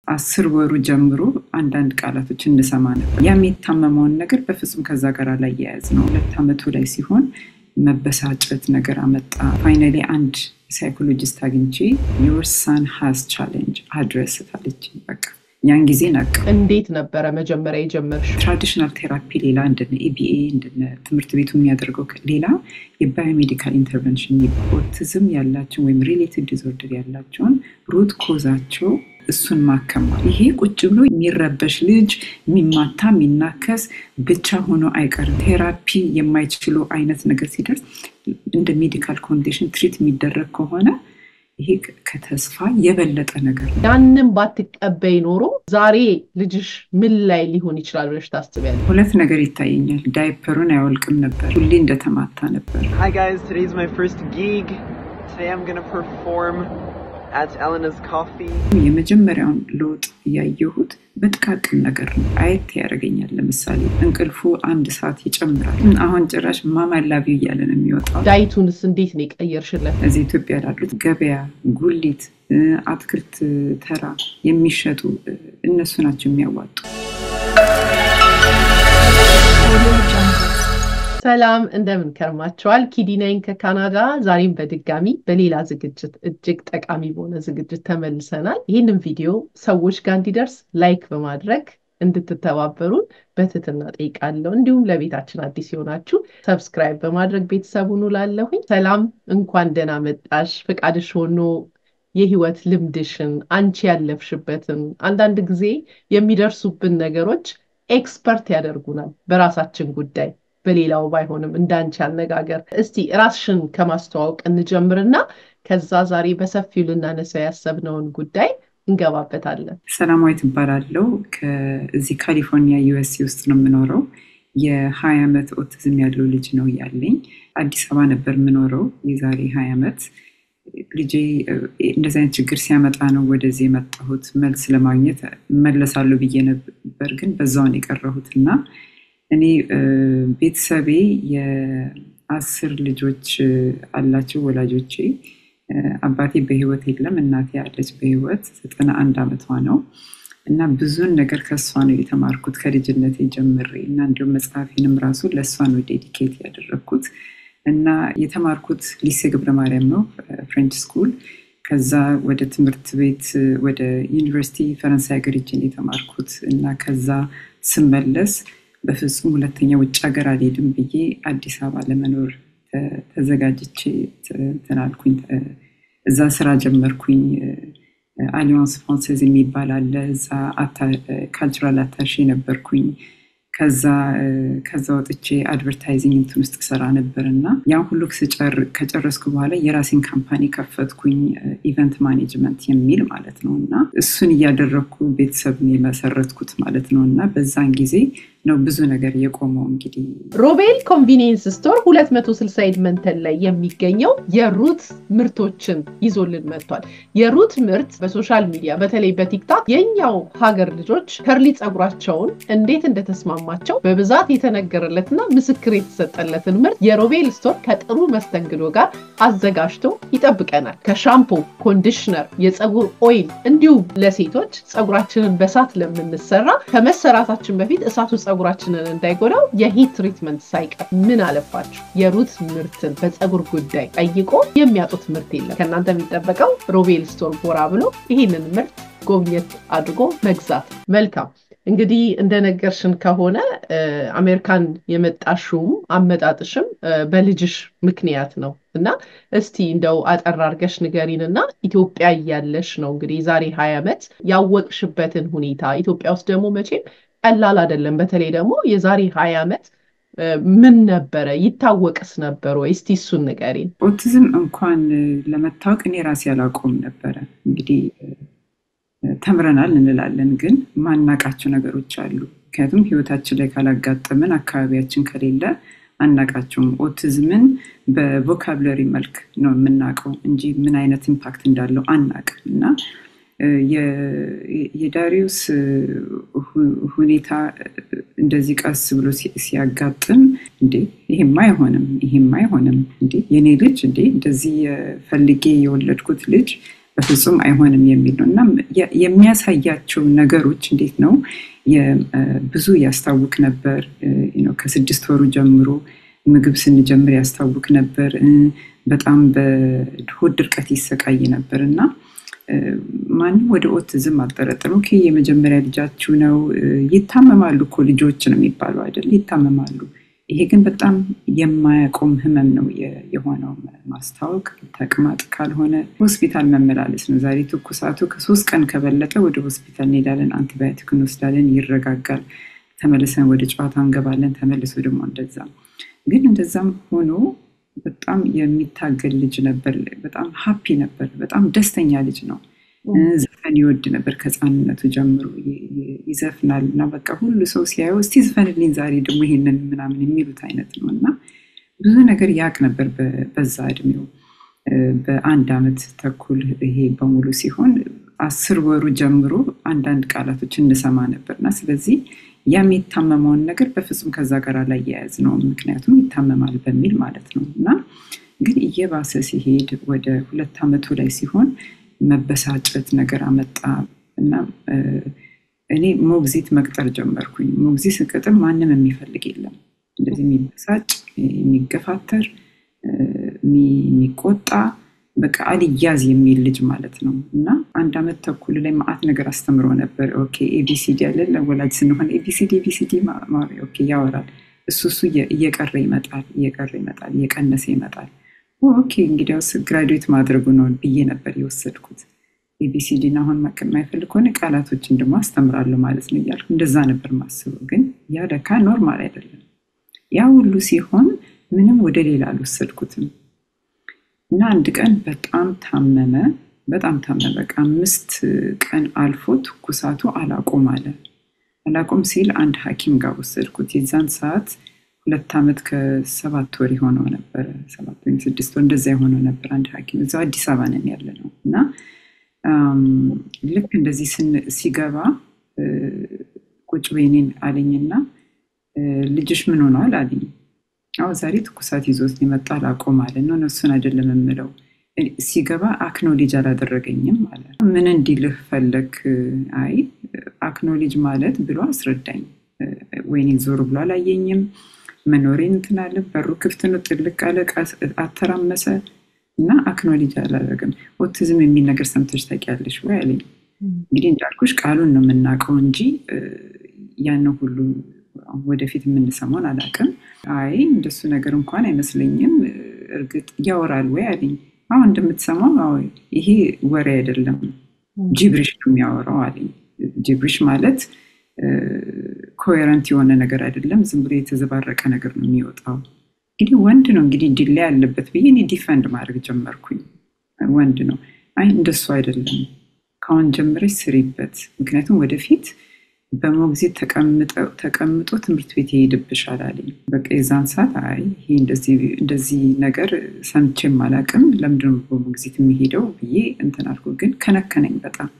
አስር ወሩ ጀምሮ አንዳንድ ቃላቶች እንሰማ ነበር። ያም የታመመውን ነገር በፍጹም ከዛ ጋር አላያያዝ ነው። ሁለት ዓመቱ ላይ ሲሆን መበሳጨት ነገር አመጣ። ፋይናሊ አንድ ሳይኮሎጂስት አግኝቼ ዮር ሳን ሃዝ ቻሌንጅ አድረስ ታለች። በቃ ያን ጊዜ ነቅ እንዴት ነበረ መጀመሪያ የጀመርሽ? ትራዲሽናል ቴራፒ ሌላ እንደነ ኤቢኤ እንደነ ትምህርት ቤቱ የሚያደርገው ሌላ የባዮሜዲካል ኢንተርቨንሽን ኦቲዝም ያላቸውን ወይም ሪሌቲቭ ዲስኦርደር ያላቸውን ሩት ኮዛቸው እሱን ማከማ ይሄ ቁጭ ብሎ የሚረበሽ ልጅ የሚማታ የሚናከስ ብቻ ሆኖ አይቀርም። ቴራፒ የማይችሉ አይነት ነገር ሲደርስ እንደ ሜዲካል ኮንዲሽን ትሪት የሚደረግ ከሆነ ይሄ ከተስፋ የበለጠ ነገር ነው። ያንን ባትቀበይ ኖሮ ዛሬ ልጅሽ ምን ላይ ሊሆን ይችላል ብለሽ ታስቢያለሽ? ሁለት ነገር ይታየኛል። ዳይፐሩን አይወልቅም ነበር፣ ሁሌ እንደተማታ ነበር። Hi guys, today's my first gig. Today I'm gonna perform at Elena's Coffee. የመጀመሪያውን ለውጥ ያየሁት በጥቃቅን ነገር ነው። አየት ያደርገኛል። ለምሳሌ እንቅልፉ አንድ ሰዓት ይጨምራል። አሁን ጭራሽ ማማ ላቪው እያለ ነው የሚወጣው። ዳይቱንስ እንዴት ነው የቀየርሽለት? እዚህ ኢትዮጵያ ላሉት ገበያ፣ ጉሊት፣ አትክልት ተራ የሚሸጡ እነሱ ናቸው የሚያዋጡ። ሰላም እንደምን ከርማቸዋል? ኪዲናይን ከካናዳ ዛሬም በድጋሚ በሌላ ዝግጅት እጅግ ጠቃሚ በሆነ ዝግጅት ተመልሰናል። ይህንን ቪዲዮ ሰዎች ጋር እንዲደርስ ላይክ በማድረግ እንድትተባበሩን በትህትና ጠይቃለሁ። እንዲሁም ለቤታችን አዲስ የሆናችሁ ሰብስክራይብ በማድረግ ቤተሰቡን ላለሁኝ ሰላም፣ እንኳን ደህና መጣሽ። ፈቃድሽ ሆኖ የህይወት ልምድሽን አንቺ ያለፍሽበትን አንዳንድ ጊዜ የሚደርሱብን ነገሮች ኤክስፐርት ያደርጉናል በራሳችን ጉዳይ በሌላው ባይሆንም እንዳንቺ አነጋገር። እስቲ ራስሽን ከማስተዋወቅ እንጀምርና ከዛ ዛሬ በሰፊው ልናነሳው ያሰብነውን ጉዳይ እንገባበታለን። ሰላማዊት እባላለሁ። ከዚህ ካሊፎርኒያ ዩኤስሲ ውስጥ ነው የምኖረው። የሀያ ዓመት ኦቲዝም ያለው ልጅ ነው ያለኝ። አዲስ አበባ ነበር የምኖረው የዛሬ ሀያ ዓመት። ልጄ እንደዚህ አይነት ችግር ሲያመጣ ነው ወደዚህ የመጣሁት መልስ ለማግኘት መለሳለሁ ብዬ ነበር፣ ግን በዛውን የቀረሁት እና እኔ ቤተሰቤ የአስር ልጆች አላቸው ወላጆቼ። አባቴ በህይወት የለም፣ እናቴ ያለች በህይወት ዘጠና አንድ ዓመቷ ነው እና ብዙን ነገር ከእሷ ነው የተማርኩት ከልጅነቴ ጀምሬ እና እንዲሁም መጽሐፌንም ራሱ ለእሷ ነው ዴዲኬት ያደረግኩት እና የተማርኩት ሊሴ ገብረ ማርያም ነው ፍሬንች ስኩል። ከዛ ወደ ትምህርት ቤት ወደ ዩኒቨርሲቲ ፈረንሳይ ሀገር ሄጄ የተማርኩት እና ከዛ ስመለስ በፍጹም ሁለተኛ ውጭ ሀገር አልሄድም ብዬ አዲስ አበባ ለመኖር ተዘጋጅቼ ትናልኩኝ። እዛ ስራ ጀመርኩኝ። አሊያንስ ፍራንሴዝ የሚባል አለ። እዛ ካልቸራል አታሼ ነበርኩኝ። ከዛ ከዛ ወጥቼ አድቨርታይዚንግ እንትን ውስጥ ሰራ ነበር እና ያን ሁሉ ከጨረስኩ በኋላ የራሴን ካምፓኒ ከፈትኩኝ፣ ኢቨንት ማኔጅመንት የሚል ማለት ነው እና እሱን እያደረግኩ ቤተሰብን የመሰረትኩት ማለት ነው እና በዛን ጊዜ ነው ብዙ ነገር የቆመው። እንግዲህ ሮቤል ኮንቪኒየንስ ስቶር 260 ኤድመንተን ላይ የሚገኘው የሩት ምርቶችን ይዞልን መጥቷል። የሩት ምርት በሶሻል ሚዲያ በተለይ በቲክታክ የኛው ሀገር ልጆች ከርሊ ፀጉራቸውን እንዴት እንደተስማማቸው በብዛት የተነገረለትና ምስክር የተሰጠለትን ምርት የሮቤል ስቶር ከጥሩ መስተንግዶ ጋር አዘጋጅቶ ይጠብቀናል። ከሻምፖ፣ ኮንዲሽነር፣ የፀጉር ኦይል እንዲሁም ለሴቶች ፀጉራችንን በሳት ለምንሰራ ከመሰራታችን በፊት እሳቱ ፀጉራችንን እንዳይጎዳው የሂት ትሪትመንት ሳይቀር ምን አለፋችሁ የሩት ምርትን በፀጉር ጉዳይ ጠይቆ የሚያጡት ምርት የለም። ከእናንተ የሚጠበቀው ሮቤል ስቶር ጎራ ብሎ ይህንን ምርት ጎብኘት አድርጎ መግዛት። መልካም እንግዲህ እንደነገርሽን ከሆነ አሜሪካን የመጣሽውም አመጣጥሽም በልጅሽ ምክንያት ነው እና እስቲ እንደው አጠር አድርገሽ ንገሪን እና ኢትዮጵያ እያለሽ ነው እንግዲህ ዛሬ ሀያ ዓመት ያወቅሽበትን ሁኔታ ኢትዮጵያ ውስጥ ደግሞ መቼም ቀላል አይደለም። በተለይ ደግሞ የዛሬ ሀያ ዓመት ምን ነበረ ይታወቅስ ነበር ወይ? እስቲ እሱን ንገሪን። ኦቲዝም እንኳን ለመታወቅ እኔ ራሴ አላውቀውም ነበረ። እንግዲህ ተምረናል እንላለን፣ ግን ማናቃቸው ነገሮች አሉ። ምክንያቱም ህይወታችን ላይ ካላጋጠምን አካባቢያችን ከሌለ አናቃቸውም። ኦቲዝምን በቮካብለሪ መልክ ነው የምናውቀው እንጂ ምን አይነት ኢምፓክት እንዳለው አናቅም እና የዳሪዮስ ሁኔታ እንደዚህ ቀስ ብሎ ሲያጋጥም እንዴ ይሄማ አይሆንም፣ ይሄማ አይሆንም፣ እንዴ የኔ ልጅ እንዴ እንደዚህ ፈልጌ የወለድኩት ልጅ በፍጹም አይሆንም የሚል ነው እና የሚያሳያቸው ነገሮች እንዴት ነው ብዙ ያስታውክ ነበር። ከስድስት ወሩ ጀምሮ ምግብ ስንጀምር ያስታውክ ነበር። በጣም በሆድ ድርቀት ይሰቃይ ነበር እና ማንም ወደ ኦቲዝም አልጠረጠሩም። የመጀመሪያ ልጃችሁ ነው። ይታመማሉ እኮ ልጆች ነው የሚባለው አይደል? ይታመማሉ። ይሄ ግን በጣም የማያቆም ህመም ነው የሆነው። ማስታወቅ፣ ተቅማጥ ካልሆነ ሆስፒታል መመላለስ ነው። ዛሬ ትኩሳቱ ከሶስት ቀን ከበለጠ ወደ ሆስፒታል እንሄዳለን፣ አንቲባዮቲክ እንወስዳለን፣ ይረጋጋል። ተመልሰን ወደ ጨዋታ እንገባለን። ተመልሶ ደግሞ እንደዛ ግን እንደዛም ሆኖ በጣም የሚታገል ልጅ ነበር። በጣም ሀፒ ነበር። በጣም ደስተኛ ልጅ ነው። ዘፈን ይወድ ነበር ከህፃንነቱ ጀምሮ ይዘፍናል እና በቃ ሁሉ ሰው ሲያየው እስቲ ዝፈንልኝ ዛሬ ደግሞ ይሄንን ምናምን የሚሉት አይነት ነው እና ብዙ ነገር ያቅ ነበር በዛ እድሜው። በአንድ አመት ተኩል ይሄ በሙሉ ሲሆን አስር ወሩ ጀምሮ አንዳንድ ቃላቶች እንሰማ ነበር እና ስለዚህ ያ የሚታመመውን ነገር በፍጹም ከዛ ጋር አላያያዝ ነው። ምክንያቱም ይታመማል በሚል ማለት ነው እና ግን እየባሰ ሲሄድ ወደ ሁለት ዓመቱ ላይ ሲሆን መበሳጨት ነገር አመጣ እና እኔ ሞግዚት መቅጠር ጀመርኩኝ። ሞግዚት ስቀጥር ማንም የሚፈልግ የለም። እንደዚህ የሚበሳጭ የሚገፋተር፣ የሚቆጣ በቃ አልያዝ የሚል ልጅ ማለት ነው እና አንድ ዓመት ተኩል ላይ ማአት ነገር አስተምሮ ነበር። ኦኬ ኤቢሲዲ ያለን ለወላጅ ስንሆን ኤቢሲዲ ኤቢሲዲ ኦኬ ያወራል። እሱ እሱ እየቀረ ይመጣል እየቀረ ይመጣል እየቀነሰ ይመጣል። ኦኬ እንግዲያውስ ግራጁዌት ማድረጉ ነው ብዬ ነበር የወሰድኩት። ኤቢሲዲን አሁን የማይፈልግ ከሆነ ቃላቶችን ደግሞ አስተምራለሁ ማለት ነው እያልኩ እንደዛ ነበር ማስበው። ግን ያ ለካ ኖርማል አይደለም። ያ ሁሉ ሲሆን ምንም ወደ ሌላ አልወሰድኩትም እና አንድ ቀን በጣም ታመመ። በጣም ታመመ። በቃ አምስት ቀን አልፎ ትኩሳቱ አላቆም አለ። አላቆም ሲል አንድ ሐኪም ጋር ወሰድኩት። የዛን ሰዓት ሁለት ዓመት ከሰባት ወር የሆነው ነበረ። ሰባት ወይም ስድስት ወር እንደዛ የሆነው ነበር። አንድ ሐኪም እዛው አዲስ አበባ ነን ያለ ነው እና ልክ እንደዚህ ሲገባ ቁጭ በኔን አለኝና ልጅሽ ምን ሆነዋል አለኝ። አዎ ዛሬ ትኩሳት ይዞት የመጣ አላቆም አለ ነው እነሱን አይደለም የምለው ሲገባ አክኖሌጅ አላደረገኝም አለ። ምን እንዲልህ ፈለግ? አይ አክኖሌጅ ማለት ብሎ አስረዳኝ። ወይኔ ዞር ብሎ አላየኝም። መኖሬን እንትን አለ። በሩ ክፍት ነው። ጥልቅ አለ። አተራመሰ እና አክኖሌጅ አላደረግም። ኦቲዝም የሚል ነገር ሰምተሽ ታውቂያለሽ ወይ አለኝ። እንግዲህ እንዳልኩሽ ቃሉን ነው የምናውቀው እንጂ ያንን ሁሉ ወደፊት የምንሰማውን አላውቅም። አይ እንደሱ ነገር እንኳን አይመስለኝም። እርግጥ ያወራል ወይ አለኝ። አሁን እንደምትሰማው ይሄ ወሬ አይደለም፣ ጂብሪሽ ነው የሚያወራው አለኝ። ጂብሪሽ ማለት ኮሄረንት የሆነ ነገር አይደለም፣ ዝም ብሎ የተዘባረቀ ነገር ነው የሚወጣው። እንግዲህ ወንድ ነው እንግዲህ ዲላ ያለበት ብዬ እኔ ዲፈንድ ማድረግ ጀመርኩኝ። ወንድ ነው። አይ እንደሱ አይደለም፣ ከአሁን ጀምረሽ ስሪበት፣ ምክንያቱም ወደፊት በሞግዚት ተቀምጦ ትምህርት ቤት ይሄድብሻል አለኝ። በቃ የዛን ሰዓት አይ ይሄ እንደዚህ ነገር ሰምቼም አላውቅም፣ ለምንድን ነው በሞግዚት የሚሄደው ብዬ እንትን አልኩ። ግን ከነከነኝ፣ በጣም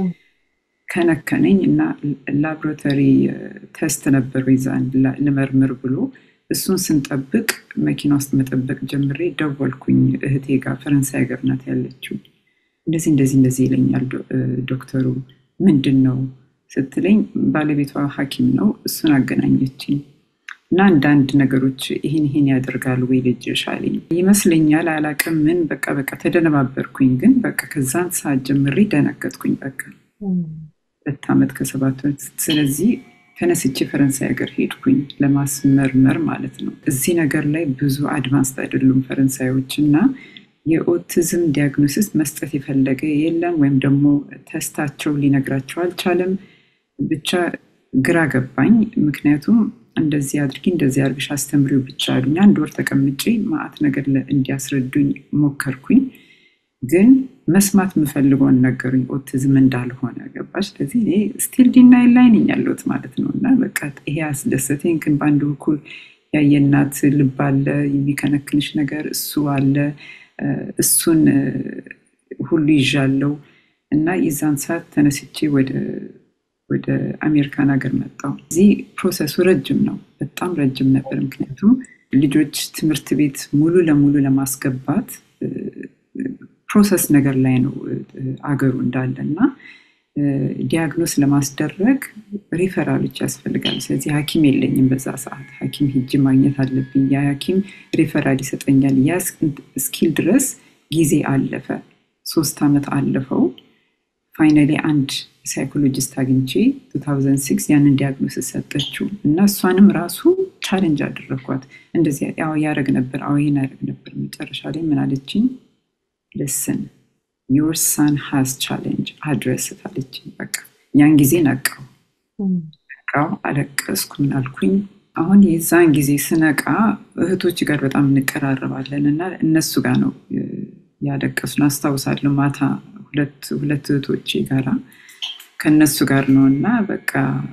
ከነከነኝ እና ላቦራቶሪ ቴስት ነበር ይዛን ልመርምር ብሎ እሱን ስንጠብቅ መኪና ውስጥ መጠበቅ ጀምሬ ደወልኩኝ እህቴ ጋር ፈረንሳይ ሀገር ናት ያለችው። እንደዚህ እንደዚህ እንደዚህ ይለኛል ዶክተሩ ምንድን ነው ስትለኝ ባለቤቷ ሐኪም ነው። እሱን አገናኘችኝ እና አንዳንድ ነገሮች ይህን ይህን ያደርጋል ወይ ልጅሽ አለኝ። ይመስለኛል አላቅም ምን በቃ በቃ ተደነባበርኩኝ። ግን በቃ ከዛን ሰዓት ጀምሬ ደነገጥኩኝ። በቃ ሁለት ዓመት ከሰባት ወር ስለዚህ ተነስቼ ፈረንሳይ ሀገር ሄድኩኝ ለማስመርመር ማለት ነው። እዚህ ነገር ላይ ብዙ አድቫንስድ አይደሉም ፈረንሳዮች እና የኦቲዝም ዲያግኖሲስ መስጠት የፈለገ የለም ወይም ደግሞ ተስታቸው ሊነግራቸው አልቻለም። ብቻ ግራ ገባኝ። ምክንያቱም እንደዚህ አድርጊ እንደዚህ አድርግሽ አስተምሪው ብቻ አሉኝ። አንድ ወር ተቀምጬ ማአት ነገር እንዲያስረዱኝ ሞከርኩኝ። ግን መስማት የምፈልገውን ነገሩኝ ኦቲዝም እንዳልሆነ ገባሽ። ስለዚህ እኔ ስቲል ዲናይል ላይ ነኝ ያለሁት ማለት ነው እና በቃ ይሄ አስደሰተኝ። ግን በአንድ በኩል ያየናት ልብ አለ፣ የሚከነክንሽ ነገር እሱ አለ እሱን ሁሉ ይዣለው እና የዛን ሰዓት ተነስቼ ወደ አሜሪካን ሀገር መጣው። እዚህ ፕሮሰሱ ረጅም ነው፣ በጣም ረጅም ነበር። ምክንያቱም ልጆች ትምህርት ቤት ሙሉ ለሙሉ ለማስገባት ፕሮሰስ ነገር ላይ ነው አገሩ እንዳለ እና ዲያግኖስ ለማስደረግ ሪፈራሎች ያስፈልጋል። ስለዚህ ሐኪም የለኝም በዛ ሰዓት ሐኪም ሂጅ ማግኘት አለብኝ። ያ ሐኪም ሪፈራል ይሰጠኛል። ያ እስኪል ድረስ ጊዜ አለፈ። ሶስት ዓመት አለፈው። ፋይናሊ አንድ ሳይኮሎጂስት አግኝቼ 2006 ያንን ዲያግኖስ ሰጠችው እና እሷንም ራሱ ቻሌንጅ አደረግኳት። እንደዚህ ያደረግ ነበር፣ አዎ ይህን ያደረግ ነበር። መጨረሻ ላይ ምን አለችኝ? ልስን ዮር ሳን ሃዝ ቻሌንጅ አድረስ አለችኝ። በቃ ያን ጊዜ ነቃው ነቃው፣ አለቀስኩ። ምን አልኩኝ? አሁን የዛን ጊዜ ስነቃ እህቶች ጋር በጣም እንቀራረባለን እና እነሱ ጋር ነው ያለቀሱን አስታውሳለሁ። ማታ ሁለት እህቶቼ ጋራ ከእነሱ ጋር ነው እና በቃ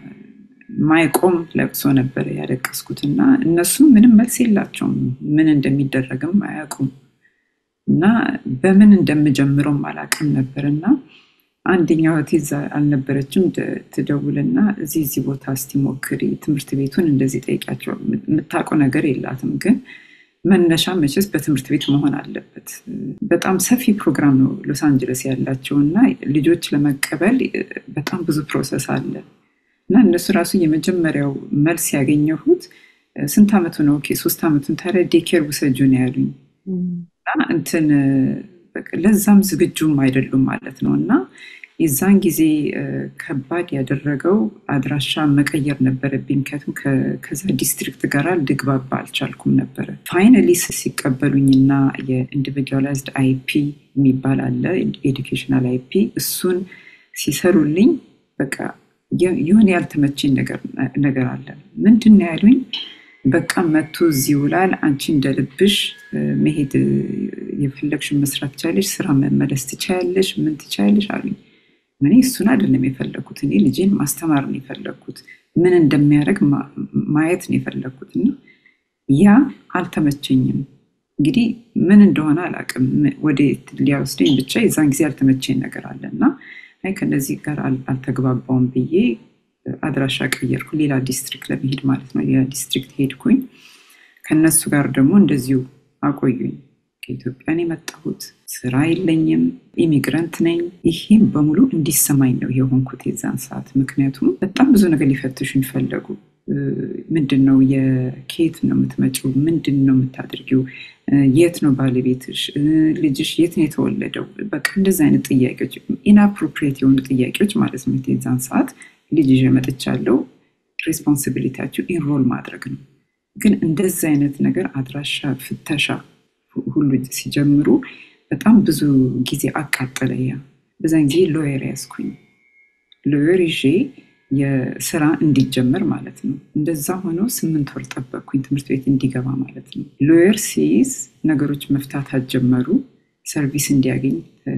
ማይቆም ለቅሶ ነበረ ያለቀስኩት እና እነሱም ምንም መልስ የላቸውም ምን እንደሚደረግም አያውቁም እና በምን እንደምጀምረውም አላውቅም ነበር እና አንደኛው እህቴ እዛ አልነበረችም ትደውልና እዚህ እዚህ ቦታ እስቲ ሞክሪ ትምህርት ቤቱን እንደዚህ ጠይቂያቸው የምታውቀው ነገር የላትም ግን መነሻ መቼስ በትምህርት ቤት መሆን አለበት በጣም ሰፊ ፕሮግራም ነው ሎስ አንጀለስ ያላቸው እና ልጆች ለመቀበል በጣም ብዙ ፕሮሰስ አለ እና እነሱ ራሱ የመጀመሪያው መልስ ያገኘሁት ስንት ዓመቱ ነው ሶስት ዓመቱን ታዲያ ዴኬር ውሰጁ ነው ያሉኝ እና እንትን ለዛም ዝግጁም አይደሉም ማለት ነው እና የዛን ጊዜ ከባድ ያደረገው አድራሻ መቀየር ነበረብኝ። ምክንያቱም ከዛ ዲስትሪክት ጋር ልግባባ አልቻልኩም ነበረ። ፋይናሊ ሲቀበሉኝና የኢንዲቪጁዋላይዝድ አይፒ የሚባል አለ ኤዱኬሽናል አይፒ እሱን ሲሰሩልኝ በቃ የሆነ ያልተመቸኝ ነገር አለ። ምንድን ነው ያሉኝ? በቃ መቶ እዚህ ይውላል። አንቺ እንደ ልብሽ መሄድ የፈለግሽን መስራት ትቻለሽ፣ ስራ መመለስ ትቻያለሽ፣ ምን ትቻያለሽ አሉኝ። እኔ እሱን አይደለም የፈለግኩት። እኔ ልጄን ማስተማር ነው የፈለግኩት። ምን እንደሚያደርግ ማየት ነው የፈለግኩት እና ያ አልተመቸኝም። እንግዲህ ምን እንደሆነ አላውቅም። ወደ ሊያወስደኝ ብቻ የዛን ጊዜ ያልተመቸኝ ነገር አለ እና ከነዚህ ጋር አልተግባባውም ብዬ አድራሻ ቀየርኩ። ሌላ ዲስትሪክት ለመሄድ ማለት ነው። ሌላ ዲስትሪክት ሄድኩኝ። ከነሱ ጋር ደግሞ እንደዚሁ አቆዩኝ። ከኢትዮጵያን የመጣሁት ስራ የለኝም፣ ኢሚግራንት ነኝ። ይሄም በሙሉ እንዲሰማኝ ነው የሆንኩት የዛን ሰዓት። ምክንያቱም በጣም ብዙ ነገር ሊፈትሹኝ ፈለጉ። ምንድን ነው የኬት ነው የምትመጪው? ምንድን ነው የምታደርጊው? የት ነው ባለቤትሽ? ልጅሽ የት ነው የተወለደው? በቃ እንደዚህ አይነት ጥያቄዎች ኢንአፕሮፕሪየት የሆኑ ጥያቄዎች ማለት ነው። የዛን ሰዓት ልጅ ይዤ መጥቻለሁ። ሬስፖንሲቢሊቲያቸው ኢንሮል ማድረግ ነው። ግን እንደዚህ አይነት ነገር አድራሻ ፍተሻ ሁሉ ሲጀምሩ በጣም ብዙ ጊዜ አቃጠለ። ያ በዛን ጊዜ ሎየር ያዝኩኝ። ሎየር ይዤ የስራ እንዲጀመር ማለት ነው። እንደዛ ሆኖ ስምንት ወር ጠበቅኩኝ ትምህርት ቤት እንዲገባ ማለት ነው። ሎየር ሲይዝ ነገሮች መፍታታት ጀመሩ። ሰርቪስ እንዲያገኝ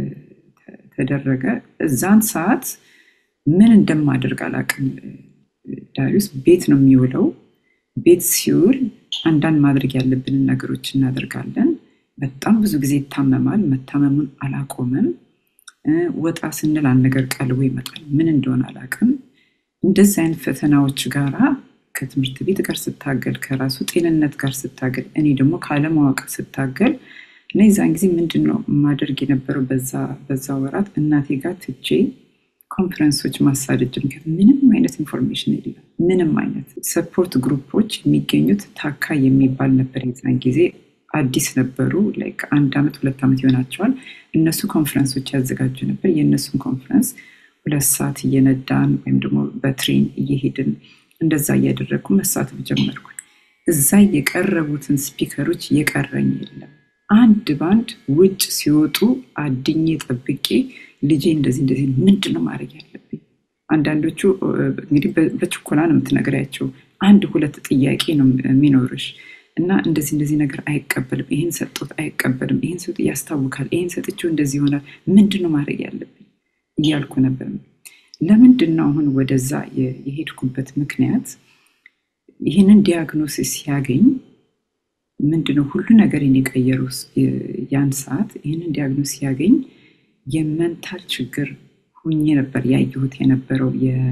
ተደረገ። እዛን ሰዓት ምን እንደማደርግ አላውቅም። ዳሪውስ ቤት ነው የሚውለው። ቤት ሲውል አንዳንድ ማድረግ ያለብንን ነገሮች እናደርጋለን። በጣም ብዙ ጊዜ ይታመማል። መታመሙን አላቆምም። ወጣ ስንል አንድ ነገር ቀልቦ ይመጣል። ምን እንደሆነ አላውቅም። እንደዚህ አይነት ፈተናዎች ጋራ ከትምህርት ቤት ጋር ስታገል፣ ከራሱ ጤንነት ጋር ስታገል፣ እኔ ደግሞ ካለማወቅ ስታገል እና የዛን ጊዜ ምንድን ነው ማደርግ የነበረው በዛ ወራት እናቴ ጋር ትቼ ኮንፈረንሶች ማሳደድ ምክንያት ምንም አይነት ኢንፎርሜሽን የለም። ምንም አይነት ሰፖርት ግሩፖች የሚገኙት ታካ የሚባል ነበር። የዛን ጊዜ አዲስ ነበሩ። ላይክ አንድ ዓመት ሁለት ዓመት ይሆናቸዋል። እነሱ ኮንፈረንሶች ያዘጋጁ ነበር። የእነሱን ኮንፈረንስ ሁለት ሰዓት እየነዳን ወይም ደግሞ በትሬን እየሄድን እንደዛ እያደረግኩ መሳተፍ ጀመርኩ። እዛ የቀረቡትን ስፒከሮች የቀረኝ የለም። አንድ ባንድ ውጭ ሲወጡ አድኜ ጠብቄ ልጄ እንደዚህ እንደዚህ ምንድን ነው ማድረግ ያለብኝ? አንዳንዶቹ እንግዲህ በችኮላ ነው የምትነግሪያቸው። አንድ ሁለት ጥያቄ ነው የሚኖርሽ እና እንደዚህ እንደዚህ ነገር አይቀበልም፣ ይህን ሰጦት አይቀበልም፣ ይህን ሰጥ ያስታውካል፣ ይህን ሰጥቼው እንደዚህ ይሆናል፣ ምንድን ነው ማድረግ ያለብኝ እያልኩ ነበር። ለምንድን ነው አሁን ወደዛ የሄድኩበት ምክንያት ይህንን ዲያግኖሲስ ሲያገኝ ምንድነው ሁሉ ነገር የቀየሩ ያን ሰዓት ይህንን ዲያግኖስ ሲያገኝ የመንታል ችግር ሁኜ ነበር ያየሁት የነበረው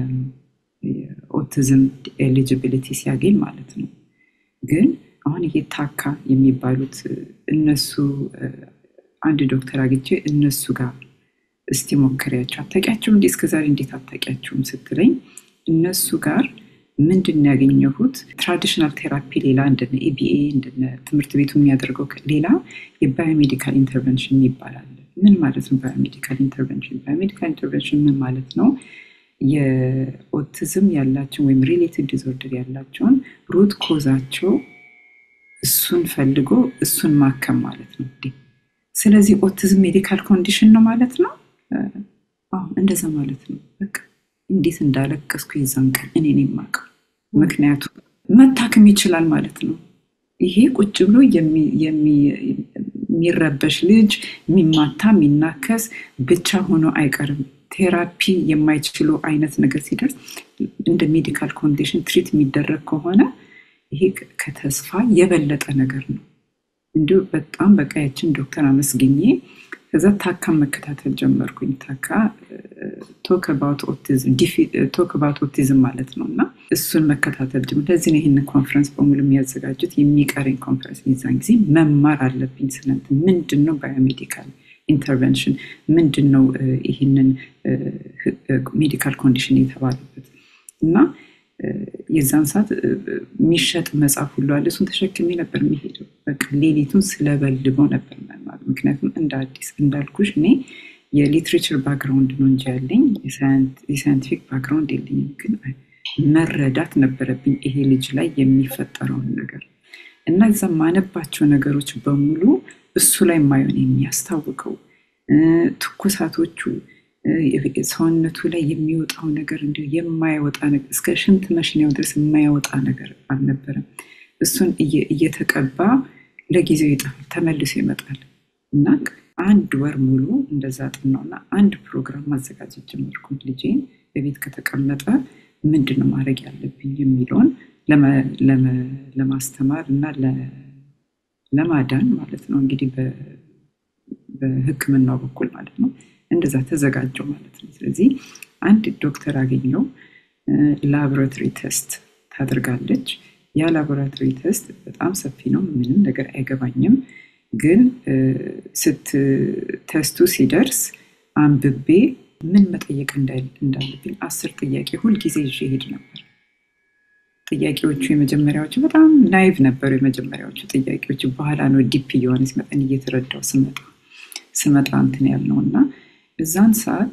የኦቲዝም ኤሊጂቢሊቲ ሲያገኝ ማለት ነው። ግን አሁን ይሄ ታካ የሚባሉት እነሱ አንድ ዶክተር አግኝቼ እነሱ ጋር እስቲ ሞክሪያቸው አታውቂያቸውም እንዴ እስከዛሬ እንዴት አታውቂያቸውም ስትለኝ እነሱ ጋር ምንድን ነው ያገኘሁት ትራዲሽናል ቴራፒ ሌላ እንደነ ኤቢኤ እንደነ ትምህርት ቤቱ የሚያደርገው ሌላ የባዮሜዲካል ኢንተርቨንሽን ይባላል ምን ማለት ነው ባዮሜዲካል ኢንተርቨንሽን ባዮሜዲካል ኢንተርቨንሽን ምን ማለት ነው የኦቲዝም ያላቸውን ወይም ሪሌትድ ዲዞርደር ያላቸውን ሩት ኮዛቸው እሱን ፈልጎ እሱን ማከም ማለት ነው ስለዚህ ኦቲዝም ሜዲካል ኮንዲሽን ነው ማለት ነው እንደዛ ማለት ነው በቃ እንዴት እንዳለቀስኩ የዛን ቀን እኔን የማውቀው ምክንያቱም መታከም ይችላል ማለት ነው ይሄ ቁጭ ብሎ የሚረበሽ ልጅ የሚማታ የሚናከስ ብቻ ሆኖ አይቀርም ቴራፒ የማይችሉ አይነት ነገር ሲደርስ እንደ ሜዲካል ኮንዲሽን ትሪት የሚደረግ ከሆነ ይሄ ከተስፋ የበለጠ ነገር ነው እንዲሁ በጣም በቃያችን ዶክተር አመስግኜ ከዛ ታካም መከታተል ጀመርኩኝ ታካ ቶክ አባውት ኦቲዝም ማለት ነው እና እሱን መከታተል ጀምር ለዚህ ነው ይህንን ኮንፈረንስ በሙሉ የሚያዘጋጁት የሚቀረኝ ኮንፈረንስ የዛን ጊዜ መማር አለብኝ ስለንት ምንድን ነው ባዮሜዲካል ኢንተርቨንሽን ምንድን ነው ይህንን ሜዲካል ኮንዲሽን የተባለበት እና የዛን ሰዓት የሚሸጥ መጽሐፍ ሁሉ አለ እሱን ተሸክሜ ነበር የሚሄደው በቃ ሌሊቱን ስለበልበው ነበር መማር ምክንያቱም እንደ አዲስ እንዳልኩሽ እኔ የሊትሬቸር ባክግራውንድ ነው እንጂ ያለኝ የሳይንቲፊክ ባክግራውንድ የለኝም ግን መረዳት ነበረብኝ ይሄ ልጅ ላይ የሚፈጠረውን ነገር እና እዛ ማነባቸው ነገሮች በሙሉ እሱ ላይ ማየውን የሚያስታውቀው ትኩሳቶቹ ሰውነቱ ላይ የሚወጣው ነገር እንዲ የማይወጣ ነገር እስከ ሽንት መሽኛው ድረስ የማይወጣ ነገር አልነበረም እሱን እየተቀባ ለጊዜው ይጠፋል ተመልሶ ይመጣል እና አንድ ወር ሙሉ እንደዛ ጥናውና አንድ ፕሮግራም ማዘጋጀት ጀመርኩ ልጄን በቤት ከተቀመጠ ምንድነው ማድረግ ያለብኝ የሚለውን ለማስተማር እና ለማዳን ማለት ነው እንግዲህ በህክምናው በኩል ማለት ነው እንደዛ ተዘጋጀው ማለት ነው ስለዚህ አንድ ዶክተር አገኘው ላቦራቶሪ ቴስት ታደርጋለች ያ ላቦራቶሪ ቴስት በጣም ሰፊ ነው ምንም ነገር አይገባኝም ግን ስት ቴስቱ ሲደርስ አንብቤ ምን መጠየቅ እንዳለብኝ አስር ጥያቄ ሁልጊዜ ይዤ ሄድ ነበር ጥያቄዎቹ የመጀመሪያዎቹ በጣም ናይቭ ነበሩ የመጀመሪያዎቹ ጥያቄዎቹ በኋላ ነው ዲፕ እየሆነ ሲመጠን እየተረዳው ስመጣ ስመጣ እንትን ያልነው እና እዛን ሰዓት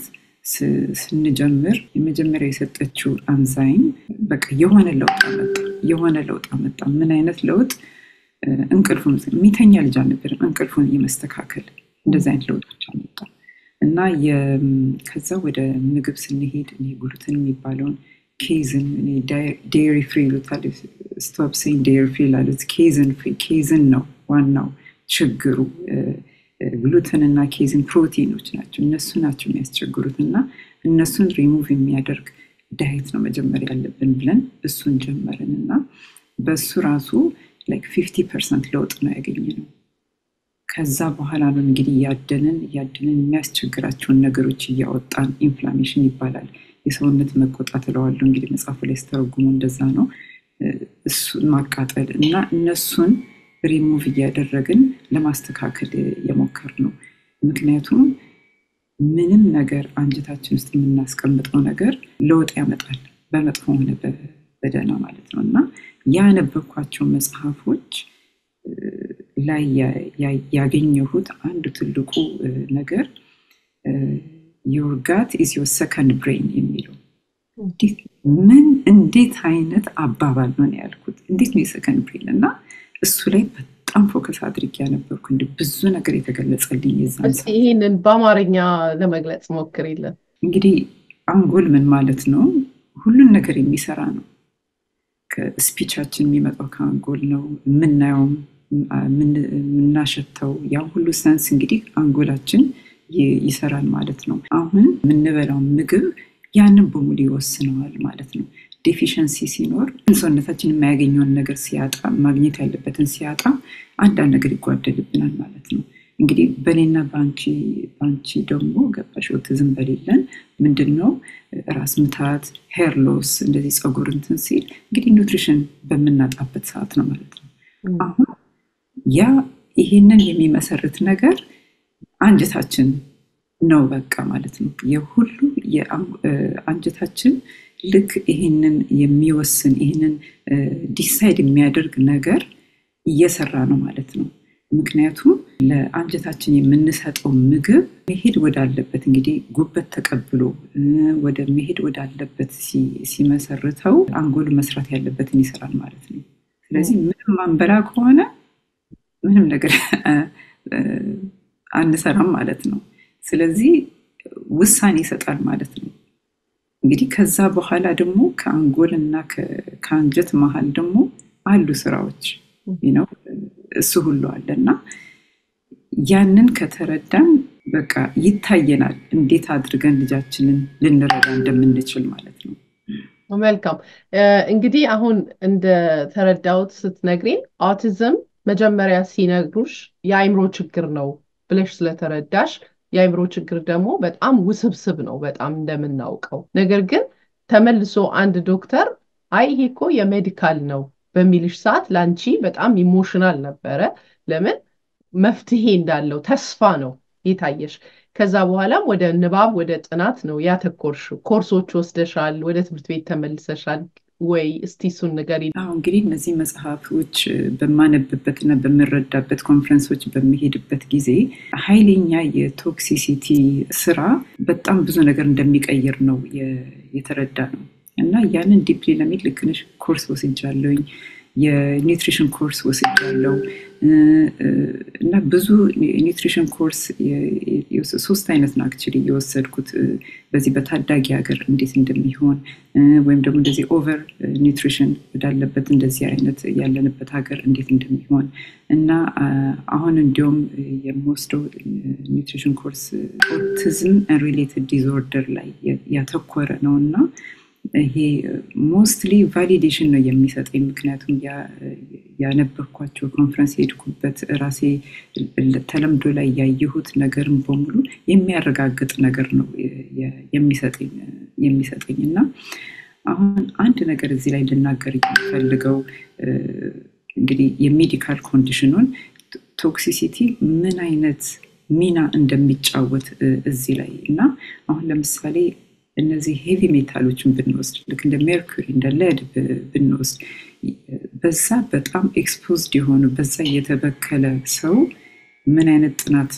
ስንጀምር የመጀመሪያ የሰጠችው አንዛይም በቃ የሆነ ለውጥ አመጣ የሆነ ለውጥ አመጣ ምን አይነት ለውጥ እንቅልፉን የሚተኛ ልጅ አልነበርም እንቅልፉን የመስተካከል እንደዚ አይነት ለውጦች አመጣ እና ከዛ ወደ ምግብ ስንሄድ ጉሉትን የሚባለውን ኬዝን ዴሪ ፍሪ ይሉታል ስቶፕ ሴን ዴሪ ፍሪ ላሉት ኬዝን ፍሪ ኬዝን ነው ዋናው ችግሩ ግሉተን እና ኬዝን ፕሮቲኖች ናቸው እነሱ ናቸው የሚያስቸግሩት እና እነሱን ሪሙቭ የሚያደርግ ዳየት ነው መጀመር ያለብን ብለን እሱን ጀመርን እና በእሱ ራሱ ላይክ ፊፍቲ ፐርሰንት ለውጥ ነው ያገኘ ነው ከዛ በኋላ ነው እንግዲህ እያደንን እያደንን የሚያስቸግራቸውን ነገሮች እያወጣን ኢንፍላሜሽን ይባላል የሰውነት መቆጣት እለዋለሁ እንግዲህ መጽሐፉ ላይ ስተረጉሙ እንደዛ ነው እሱን ማቃጠል እና እነሱን ሪሙቭ እያደረግን ለማስተካከል የሞከር ነው ምክንያቱም ምንም ነገር አንጀታችን ውስጥ የምናስቀምጠው ነገር ለውጥ ያመጣል በመጥፎ ሆነ በደህና ማለት ነው እና ያነበብኳቸው መጽሐፎች ላይ ያገኘሁት አንዱ ትልቁ ነገር ዮር ጋት ኢዝ ዮር ሰከንድ ብሬን የሚለው ምን እንዴት አይነት አባባል ነው ያልኩት እንዴት ነው የሰከንድ ብሬን እና እሱ ላይ በጣም ፎከስ አድርጌ ያነበርኩ እንዲ ብዙ ነገር የተገለጸልኝ የዛን ይህንን በአማርኛ ለመግለጽ ሞክር የለን እንግዲህ አንጎል ምን ማለት ነው ሁሉን ነገር የሚሰራ ነው ከስፒቻችን የሚመጣው ከአንጎል ነው የምናየውም የምናሸተው ያ ሁሉ ሰንስ እንግዲህ አንጎላችን ይሰራል ማለት ነው አሁን የምንበላው ምግብ ያንን በሙሉ ይወስነዋል ማለት ነው ዴፊሽንሲ ሲኖር ሰውነታችን የማያገኘውን ነገር ሲያጣ ማግኘት ያለበትን ሲያጣ አንዳንድ ነገር ይጓደልብናል ማለት ነው እንግዲህ በእኔና በአንቺ ደግሞ ገባሽ ኦቲዝም በሌለን ምንድን ነው ራስ ምታት ሄር ሎስ እንደዚህ ፀጉር እንትን ሲል እንግዲህ ኒውትሪሽን በምናጣበት ሰዓት ነው ማለት ነው አሁን ያ ይሄንን የሚመሰርት ነገር አንጀታችን ነው በቃ ማለት ነው። የሁሉ አንጀታችን ልክ ይህንን የሚወስን ይህንን ዲሳይድ የሚያደርግ ነገር እየሰራ ነው ማለት ነው። ምክንያቱም ለአንጀታችን የምንሰጠው ምግብ መሄድ ወዳለበት እንግዲህ ጉበት ተቀብሎ ወደ መሄድ ወዳለበት ሲመሰርተው አንጎል መስራት ያለበትን ይሰራል ማለት ነው። ስለዚህ ምንም ማንበላ ከሆነ ምንም ነገር አንሰራም ማለት ነው። ስለዚህ ውሳኔ ይሰጣል ማለት ነው። እንግዲህ ከዛ በኋላ ደግሞ ከአንጎል እና ከአንጀት መሀል ደግሞ አሉ ስራዎች ነው እሱ ሁሉ አለ እና ያንን ከተረዳን በቃ ይታየናል እንዴት አድርገን ልጃችንን ልንረዳ እንደምንችል ማለት ነው። መልካም እንግዲህ አሁን እንደተረዳሁት ስትነግሪን አውቲዝም መጀመሪያ ሲነግሩሽ የአይምሮ ችግር ነው ብለሽ ስለተረዳሽ የአይምሮ ችግር ደግሞ በጣም ውስብስብ ነው በጣም እንደምናውቀው። ነገር ግን ተመልሶ አንድ ዶክተር አይ ይሄ እኮ የሜዲካል ነው በሚልሽ ሰዓት ለአንቺ በጣም ኢሞሽናል ነበረ። ለምን መፍትሄ እንዳለው ተስፋ ነው የታየሽ። ከዛ በኋላም ወደ ንባብ ወደ ጥናት ነው ያተኮርሽው። ኮርሶች ወስደሻል፣ ወደ ትምህርት ቤት ተመልሰሻል ወይ? እስቲ እሱን ንገሪ። አሁ እንግዲህ እነዚህ መጽሐፎች በማነብበትና በምረዳበት ኮንፈረንሶች በሚሄድበት ጊዜ ኃይለኛ የቶክሲሲቲ ስራ በጣም ብዙ ነገር እንደሚቀይር ነው የተረዳ ነው እና ያንን ዲፕሊ ለሚድ ልክንሽ ኮርስ ወስጃለሁኝ የኒውትሪሽን ኮርስ ወስጃለሁ እና ብዙ ኒውትሪሽን ኮርስ ሶስት አይነት ነው አክቹዋሊ የወሰድኩት በዚህ በታዳጊ ሀገር እንዴት እንደሚሆን ወይም ደግሞ እንደዚህ ኦቨር ኒውትሪሽን ወዳለበት እንደዚህ አይነት ያለንበት ሀገር እንዴት እንደሚሆን እና አሁን እንዲሁም የምወስደው ኒውትሪሽን ኮርስ ኦቲዝም ሪሌትድ ዲስኦርደር ላይ ያተኮረ ነው እና ይሄ ሞስትሊ ቫሊዴሽን ነው የሚሰጠኝ። ምክንያቱም ያነበብኳቸው ኮንፈረንስ የሄድኩበት ራሴ ተለምዶ ላይ ያየሁት ነገርን በሙሉ የሚያረጋግጥ ነገር ነው የሚሰጠኝ እና አሁን አንድ ነገር እዚህ ላይ ልናገር የሚፈልገው እንግዲህ የሜዲካል ኮንዲሽኑን ቶክሲሲቲ ምን አይነት ሚና እንደሚጫወት እዚህ ላይ እና አሁን ለምሳሌ እነዚህ ሄቪ ሜታሎችን ብንወስድ ልክ እንደ ሜርኩሪ እንደ ሌድ ብንወስድ በዛ በጣም ኤክስፖዝድ የሆኑ በዛ የተበከለ ሰው ምን አይነት ጥናት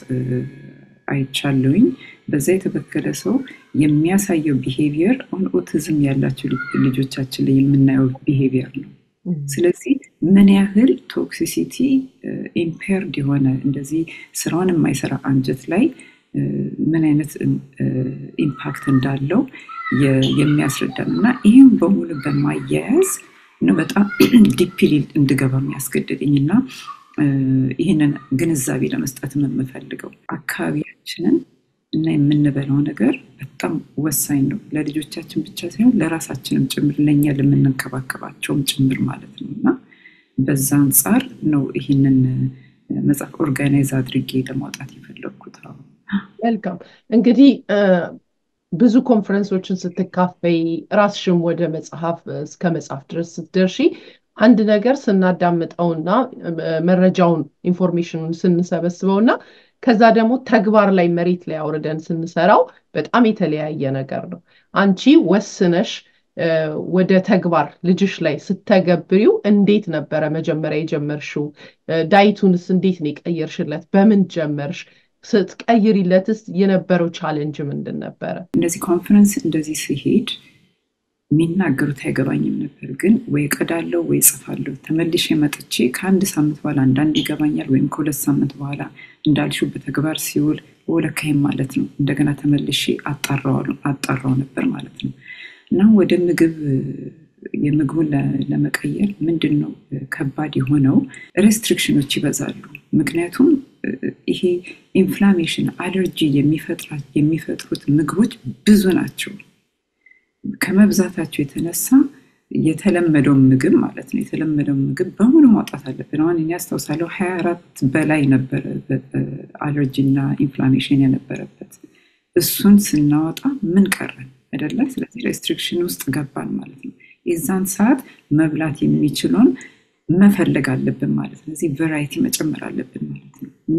አይቻለውኝ በዛ የተበከለ ሰው የሚያሳየው ቢሄቪየር አሁን ኦቲዝም ያላቸው ልጆቻችን ላይ የምናየው ቢሄቪየር ነው። ስለዚህ ምን ያህል ቶክሲሲቲ ኢምፔርድ የሆነ እንደዚህ ስራውን የማይሰራ አንጀት ላይ ምን አይነት ኢምፓክት እንዳለው የሚያስረዳ ነው እና ይህም በሙሉ በማያያዝ ነው በጣም ዲፕሊ እንድገባ የሚያስገድደኝ እና ይህንን ግንዛቤ ለመስጠት የምፈልገው አካባቢያችንን እና የምንበላው ነገር በጣም ወሳኝ ነው። ለልጆቻችን ብቻ ሳይሆን ለራሳችንም ጭምር ለእኛ ለምንንከባከባቸውም ጭምር ማለት ነው እና በዛ አንጻር ነው ይህንን መጽሐፍ ኦርጋናይዝ አድርጌ ለማውጣት የፈለግኩት። መልካም እንግዲህ ብዙ ኮንፈረንሶችን ስትካፈይ ራስሽም ወደ መጽሐፍ እስከ መጽሐፍ ድረስ ስትደርሺ አንድ ነገር ስናዳምጠውና መረጃውን ኢንፎርሜሽኑን ስንሰበስበውና ከዛ ደግሞ ተግባር ላይ መሬት ላይ አውርደን ስንሰራው በጣም የተለያየ ነገር ነው። አንቺ ወስነሽ ወደ ተግባር ልጅሽ ላይ ስተገብሪው እንዴት ነበረ መጀመሪያ የጀመርሽው? ዳይቱንስ እንዴት ነው የቀየርሽለት? በምን ጀመርሽ? ስትቀይሪለትስ የነበረው ቻሌንጅ ምንድን ነበረ? እንደዚህ ኮንፈረንስ እንደዚህ ሲሄድ የሚናገሩት አይገባኝም ነበር። ግን ወይ ቀዳለው ወይ ጽፋለሁ። ተመልሼ መጥቼ ከአንድ ሳምንት በኋላ አንዳንድ ይገባኛል፣ ወይም ከሁለት ሳምንት በኋላ እንዳልሽው በተግባር ሲውል ወለካይም ማለት ነው። እንደገና ተመልሼ አጣራው ነበር ማለት ነው እና ወደ ምግብ የምግቡን ለመቀየር ምንድን ነው ከባድ የሆነው ሬስትሪክሽኖች ይበዛሉ። ምክንያቱም ይሄ ኢንፍላሜሽን አለርጂ የሚፈጥሩት ምግቦች ብዙ ናቸው። ከመብዛታቸው የተነሳ የተለመደው ምግብ ማለት ነው የተለመደው ምግብ በሙሉ ማውጣት አለብን። አሁን እኔ አስታውሳለሁ ሀያ አራት በላይ ነበረ አለርጂ እና ኢንፍላሜሽን የነበረበት እሱን ስናወጣ ምን ቀረን አይደለ? ስለዚህ ሬስትሪክሽን ውስጥ ገባን ማለት ነው። የዛን ሰዓት መብላት የሚችለውን መፈለግ አለብን ማለት ነው። እዚህ ቨራይቲ መጨመር አለብን ማለት ነው። እና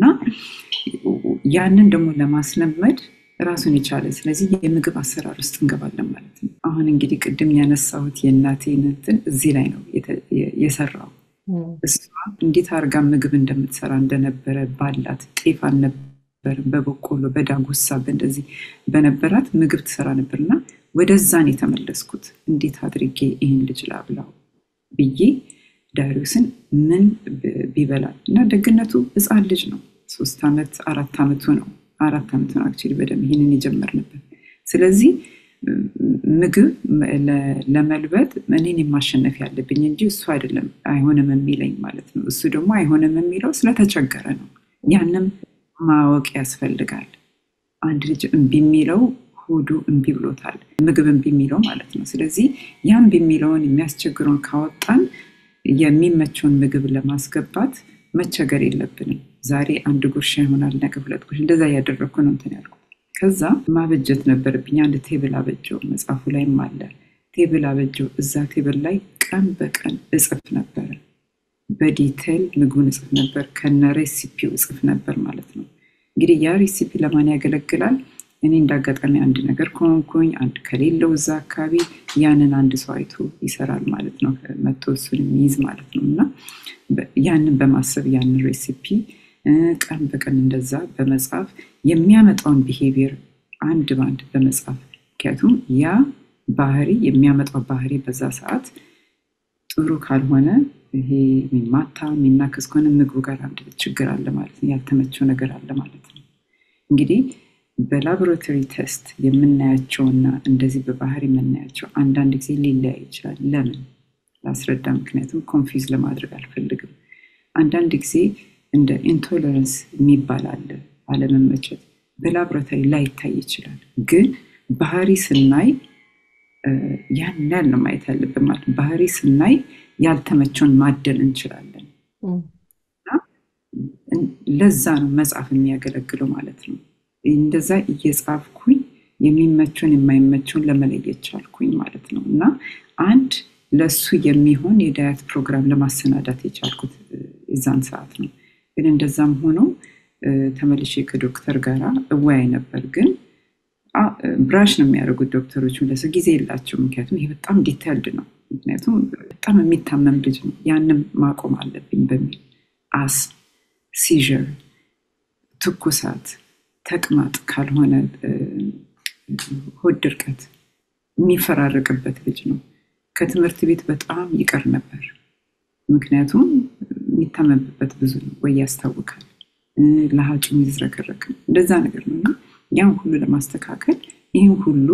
ያንን ደግሞ ለማስለመድ ራሱን የቻለ ስለዚህ የምግብ አሰራር ውስጥ እንገባለን ማለት ነው። አሁን እንግዲህ ቅድም ያነሳሁት የእናቴን እንትን እዚህ ላይ ነው የሰራው። እሷ እንዴት አድርጋ ምግብ እንደምትሰራ እንደነበረ ባላት ጤፍ አልነበረም፣ በበቆሎ በዳጉሳ በእንደዚህ በነበራት ምግብ ትሰራ ነበርና ወደዛን የተመለስኩት እንዴት አድርጌ ይህን ልጅ ላብላው ብዬ ዳሪዮስን ምን ቢበላል እና ደግነቱ ሕፃን ልጅ ነው። ሶስት ዓመት አራት ዓመቱ ነው አራት ዓመቱ ነው አክቹዋሊ በደንብ ይህንን የጀመርንበት። ስለዚህ ምግብ ለመልበጥ እኔን የማሸነፍ ያለብኝ እንጂ እሱ አይደለም አይሆንም የሚለኝ ማለት ነው። እሱ ደግሞ አይሆንም የሚለው ስለተቸገረ ነው። ያንም ማወቅ ያስፈልጋል። አንድ ልጅ እምቢ የሚለው ሆዱ እምቢ ብሎታል፣ ምግብ እምቢ የሚለው ማለት ነው። ስለዚህ ያ እምቢ የሚለውን የሚያስቸግረውን ካወጣን የሚመቸውን ምግብ ለማስገባት መቸገር የለብንም። ዛሬ አንድ ጉርሻ ይሆናል፣ ነገ ሁለት ጉርሻ፣ እንደዛ እያደረግኩ ነው እንትን ያልኩት። ከዛ ማበጀት ነበረብኝ። አንድ ቴብል አበጀው፣ መጽሐፉ ላይም አለ። ቴብል አበጀው። እዛ ቴብል ላይ ቀን በቀን እጽፍ ነበረ፣ በዲቴል ምግቡን እጽፍ ነበር፣ ከነ ሬሲፒው እጽፍ ነበር ማለት ነው። እንግዲህ ያ ሬሲፒ ለማን ያገለግላል? እኔ እንዳጋጣሚ አንድ ነገር ከሆንኩኝ አንድ ከሌለው እዛ አካባቢ ያንን አንድ ሰው አይቶ ይሰራል ማለት ነው። መቶ እሱን የሚይዝ ማለት ነው። እና ያንን በማሰብ ያንን ሬሲፒ ቀን በቀን እንደዛ በመጻፍ የሚያመጣውን ቢሄቪየር አንድ በአንድ በመጻፍ ምክንያቱም ያ ባህሪ የሚያመጣው ባህሪ በዛ ሰዓት ጥሩ ካልሆነ ይሄ የሚማታ የሚናከስ ከሆነ ምግቡ ጋር አንድ ችግር አለ ማለት ነው። ያልተመቸው ነገር አለ ማለት ነው። እንግዲህ በላቦራቶሪ ቴስት የምናያቸውና እንደዚህ በባህሪ የምናያቸው አንዳንድ ጊዜ ሊለያይ ይችላል። ለምን ላስረዳ። ምክንያቱም ኮንፊውዝ ለማድረግ አልፈልግም። አንዳንድ ጊዜ እንደ ኢንቶለረንስ የሚባል አለ፣ አለመመቸት በላቦራቶሪ ላይታይ ይችላል። ግን ባህሪ ስናይ ያን ያህል ነው ማየት ያለብን ማለት ባህሪ ስናይ ያልተመቸውን ማደል እንችላለን። ለዛ ነው መጽሐፍ የሚያገለግለው ማለት ነው። እንደዛ እየጻፍኩኝ የሚመቸውን የማይመቸውን ለመለየት ቻልኩኝ ማለት ነው። እና አንድ ለሱ የሚሆን የዳያት ፕሮግራም ለማሰናዳት የቻልኩት የዛን ሰዓት ነው። ግን እንደዛም ሆኖ ተመልሼ ከዶክተር ጋር እወያይ ነበር። ግን ብራሽ ነው የሚያደርጉት ዶክተሮች፣ ለሰው ጊዜ የላቸው። ምክንያቱም ይሄ በጣም ዲቴልድ ነው። ምክንያቱም በጣም የሚታመም ልጅ ነው። ያንም ማቆም አለብኝ በሚል አስ ሲዥር፣ ትኩሳት፣ ተቅማጥ ካልሆነ ሆድ ድርቀት የሚፈራረቅበት ልጅ ነው። ከትምህርት ቤት በጣም ይቀር ነበር። ምክንያቱም የሚታመምበት ብዙ ነው ወይ ያስታውቃል፣ ለሀጩ የሚዝረከረክ እንደዛ ነገር ነው እና ያን ሁሉ ለማስተካከል ይህን ሁሉ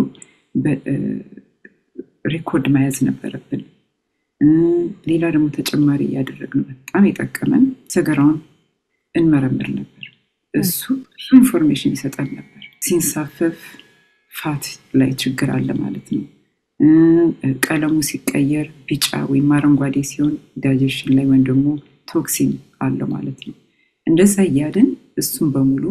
ሬኮርድ መያዝ ነበረብን። ሌላ ደግሞ ተጨማሪ እያደረግነው በጣም የጠቀመን ሰገራውን እንመረምር ነበር። እሱ ብዙ ኢንፎርሜሽን ይሰጠን ነበር። ሲንሳፈፍ ፋት ላይ ችግር አለ ማለት ነው። ቀለሙ ሲቀየር ቢጫ ወይም አረንጓዴ ሲሆን ዳይጀሽን ላይ ወይም ደግሞ ቶክሲን አለው ማለት ነው። እንደዛ እያልን እሱን በሙሉ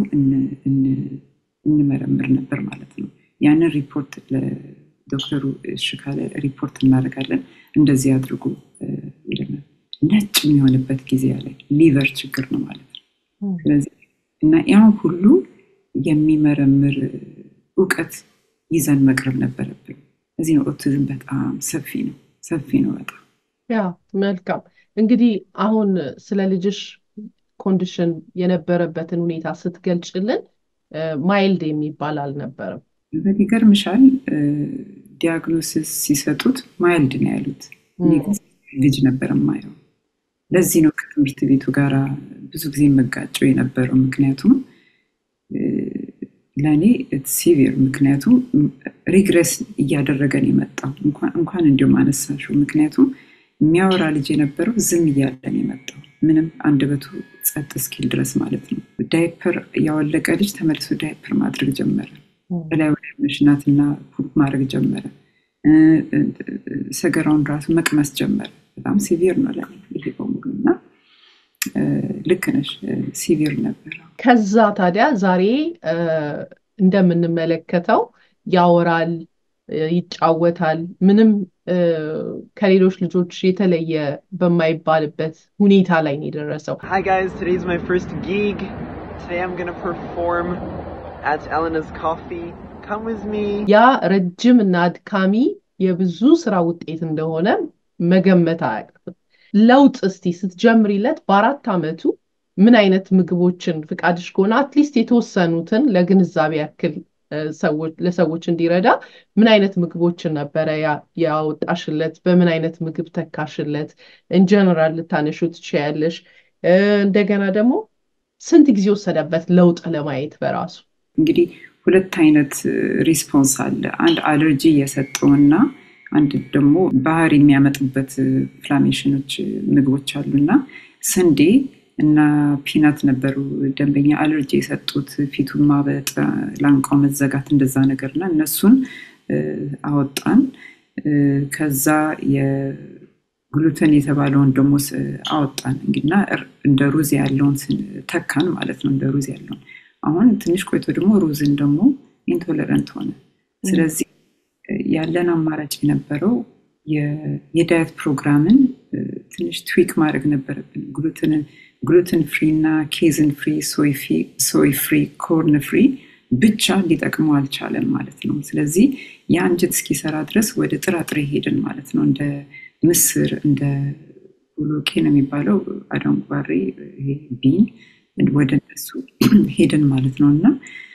እንመረምር ነበር ማለት ነው። ያንን ሪፖርት ለዶክተሩ እሺ ካለ ሪፖርት እናደርጋለን። እንደዚህ አድርጎ ይለናል። ነጭ የሚሆንበት ጊዜ ያለ ሊቨር ችግር ነው ማለት ነው። ስለዚህ እና ያን ሁሉ የሚመረምር እውቀት ይዘን መቅረብ ነበረብን። እዚህ ነው ኦቲዝም በጣም ሰፊ ነው ሰፊ ነው በጣም ያ መልካም እንግዲህ አሁን ስለ ልጅሽ ኮንዲሽን የነበረበትን ሁኔታ ስትገልጭልን ማይልድ የሚባል አልነበረም ይገርምሻል ዲያግኖሲስ ሲሰጡት ማይልድ ነው ያሉት ልጅ ነበር የማየው ለዚህ ነው ከትምህርት ቤቱ ጋር ብዙ ጊዜ መጋጨው የነበረው ምክንያቱም ለእኔ ሲቪር ምክንያቱም ሪግሬስ እያደረገን የመጣው እንኳን እንዲሁም አነሳሽው ምክንያቱም የሚያወራ ልጅ የነበረው ዝም እያለን የመጣው ምንም አንደበቱ ጸጥ እስኪል ድረስ ማለት ነው። ዳይፐር ያወለቀ ልጅ ተመልሶ ዳይፐር ማድረግ ጀመረ። በላይ ወደ መሽናትና ፑፕ ማድረግ ጀመረ። ሰገራውን ራሱ መቅመስ ጀመረ። በጣም ሲቪር ነው ለኔ ይሄ በሙሉ እና ልክ ነሽ፣ ሲቪር ነበረ። ከዛ ታዲያ ዛሬ እንደምንመለከተው ያወራል፣ ይጫወታል። ምንም ከሌሎች ልጆች የተለየ በማይባልበት ሁኔታ ላይ ነው የደረሰው። Hi guys, today's my first gig. Today I'm going to perform at Elena's Coffee. Come with me. ያ ረጅም እና አድካሚ የብዙ ስራ ውጤት እንደሆነ መገመት አያቅትም። ለውጥ እስቲ ስትጀምሪለት በአራት ዓመቱ ምን አይነት ምግቦችን ፍቃድሽ ከሆነ አትሊስት የተወሰኑትን ለግንዛቤ ያክል ለሰዎች እንዲረዳ ምን አይነት ምግቦችን ነበረ ያወጣሽለት? በምን አይነት ምግብ ተካሽለት? ኢንጀነራል ልታነሹ ትችያለሽ። እንደገና ደግሞ ስንት ጊዜ ወሰደበት ለውጥ ለማየት በራሱ? እንግዲህ ሁለት አይነት ሪስፖንስ አለ። አንድ አለርጂ የሰጠውና አንድ ደግሞ ባህር የሚያመጡበት ኢንፍላሜሽኖች ምግቦች አሉና ስንዴ እና ፒናት ነበሩ ደንበኛ አለርጂ የሰጡት ፊቱን ማበጥ፣ ላንቃው መዘጋት እንደዛ ነገር እና እነሱን አወጣን። ከዛ የግሉተን የተባለውን ደግሞ አወጣን እንግዲና እንደ ሩዝ ያለውን ተካን ማለት ነው። እንደ ሩዝ ያለውን አሁን ትንሽ ቆይቶ ደግሞ ሩዝን ደግሞ ኢንቶለረንት ሆነ። ስለዚህ ያለን አማራጭ የነበረው የዳየት ፕሮግራምን ትንሽ ትዊክ ማድረግ ነበረብን። ግሉትንን ግሉትን ፍሪ እና ኬዝን ፍሪ፣ ሶይ ፍሪ፣ ኮርን ፍሪ ብቻ ሊጠቅመው አልቻለም ማለት ነው። ስለዚህ የአንጀት እስኪሰራ ድረስ ወደ ጥራጥሬ ሄድን ማለት ነው። እንደ ምስር፣ እንደ ቦሎቄ ነው የሚባለው አደንጓሬ፣ ቢን ወደ እነሱ ሄድን ማለት ነው። እና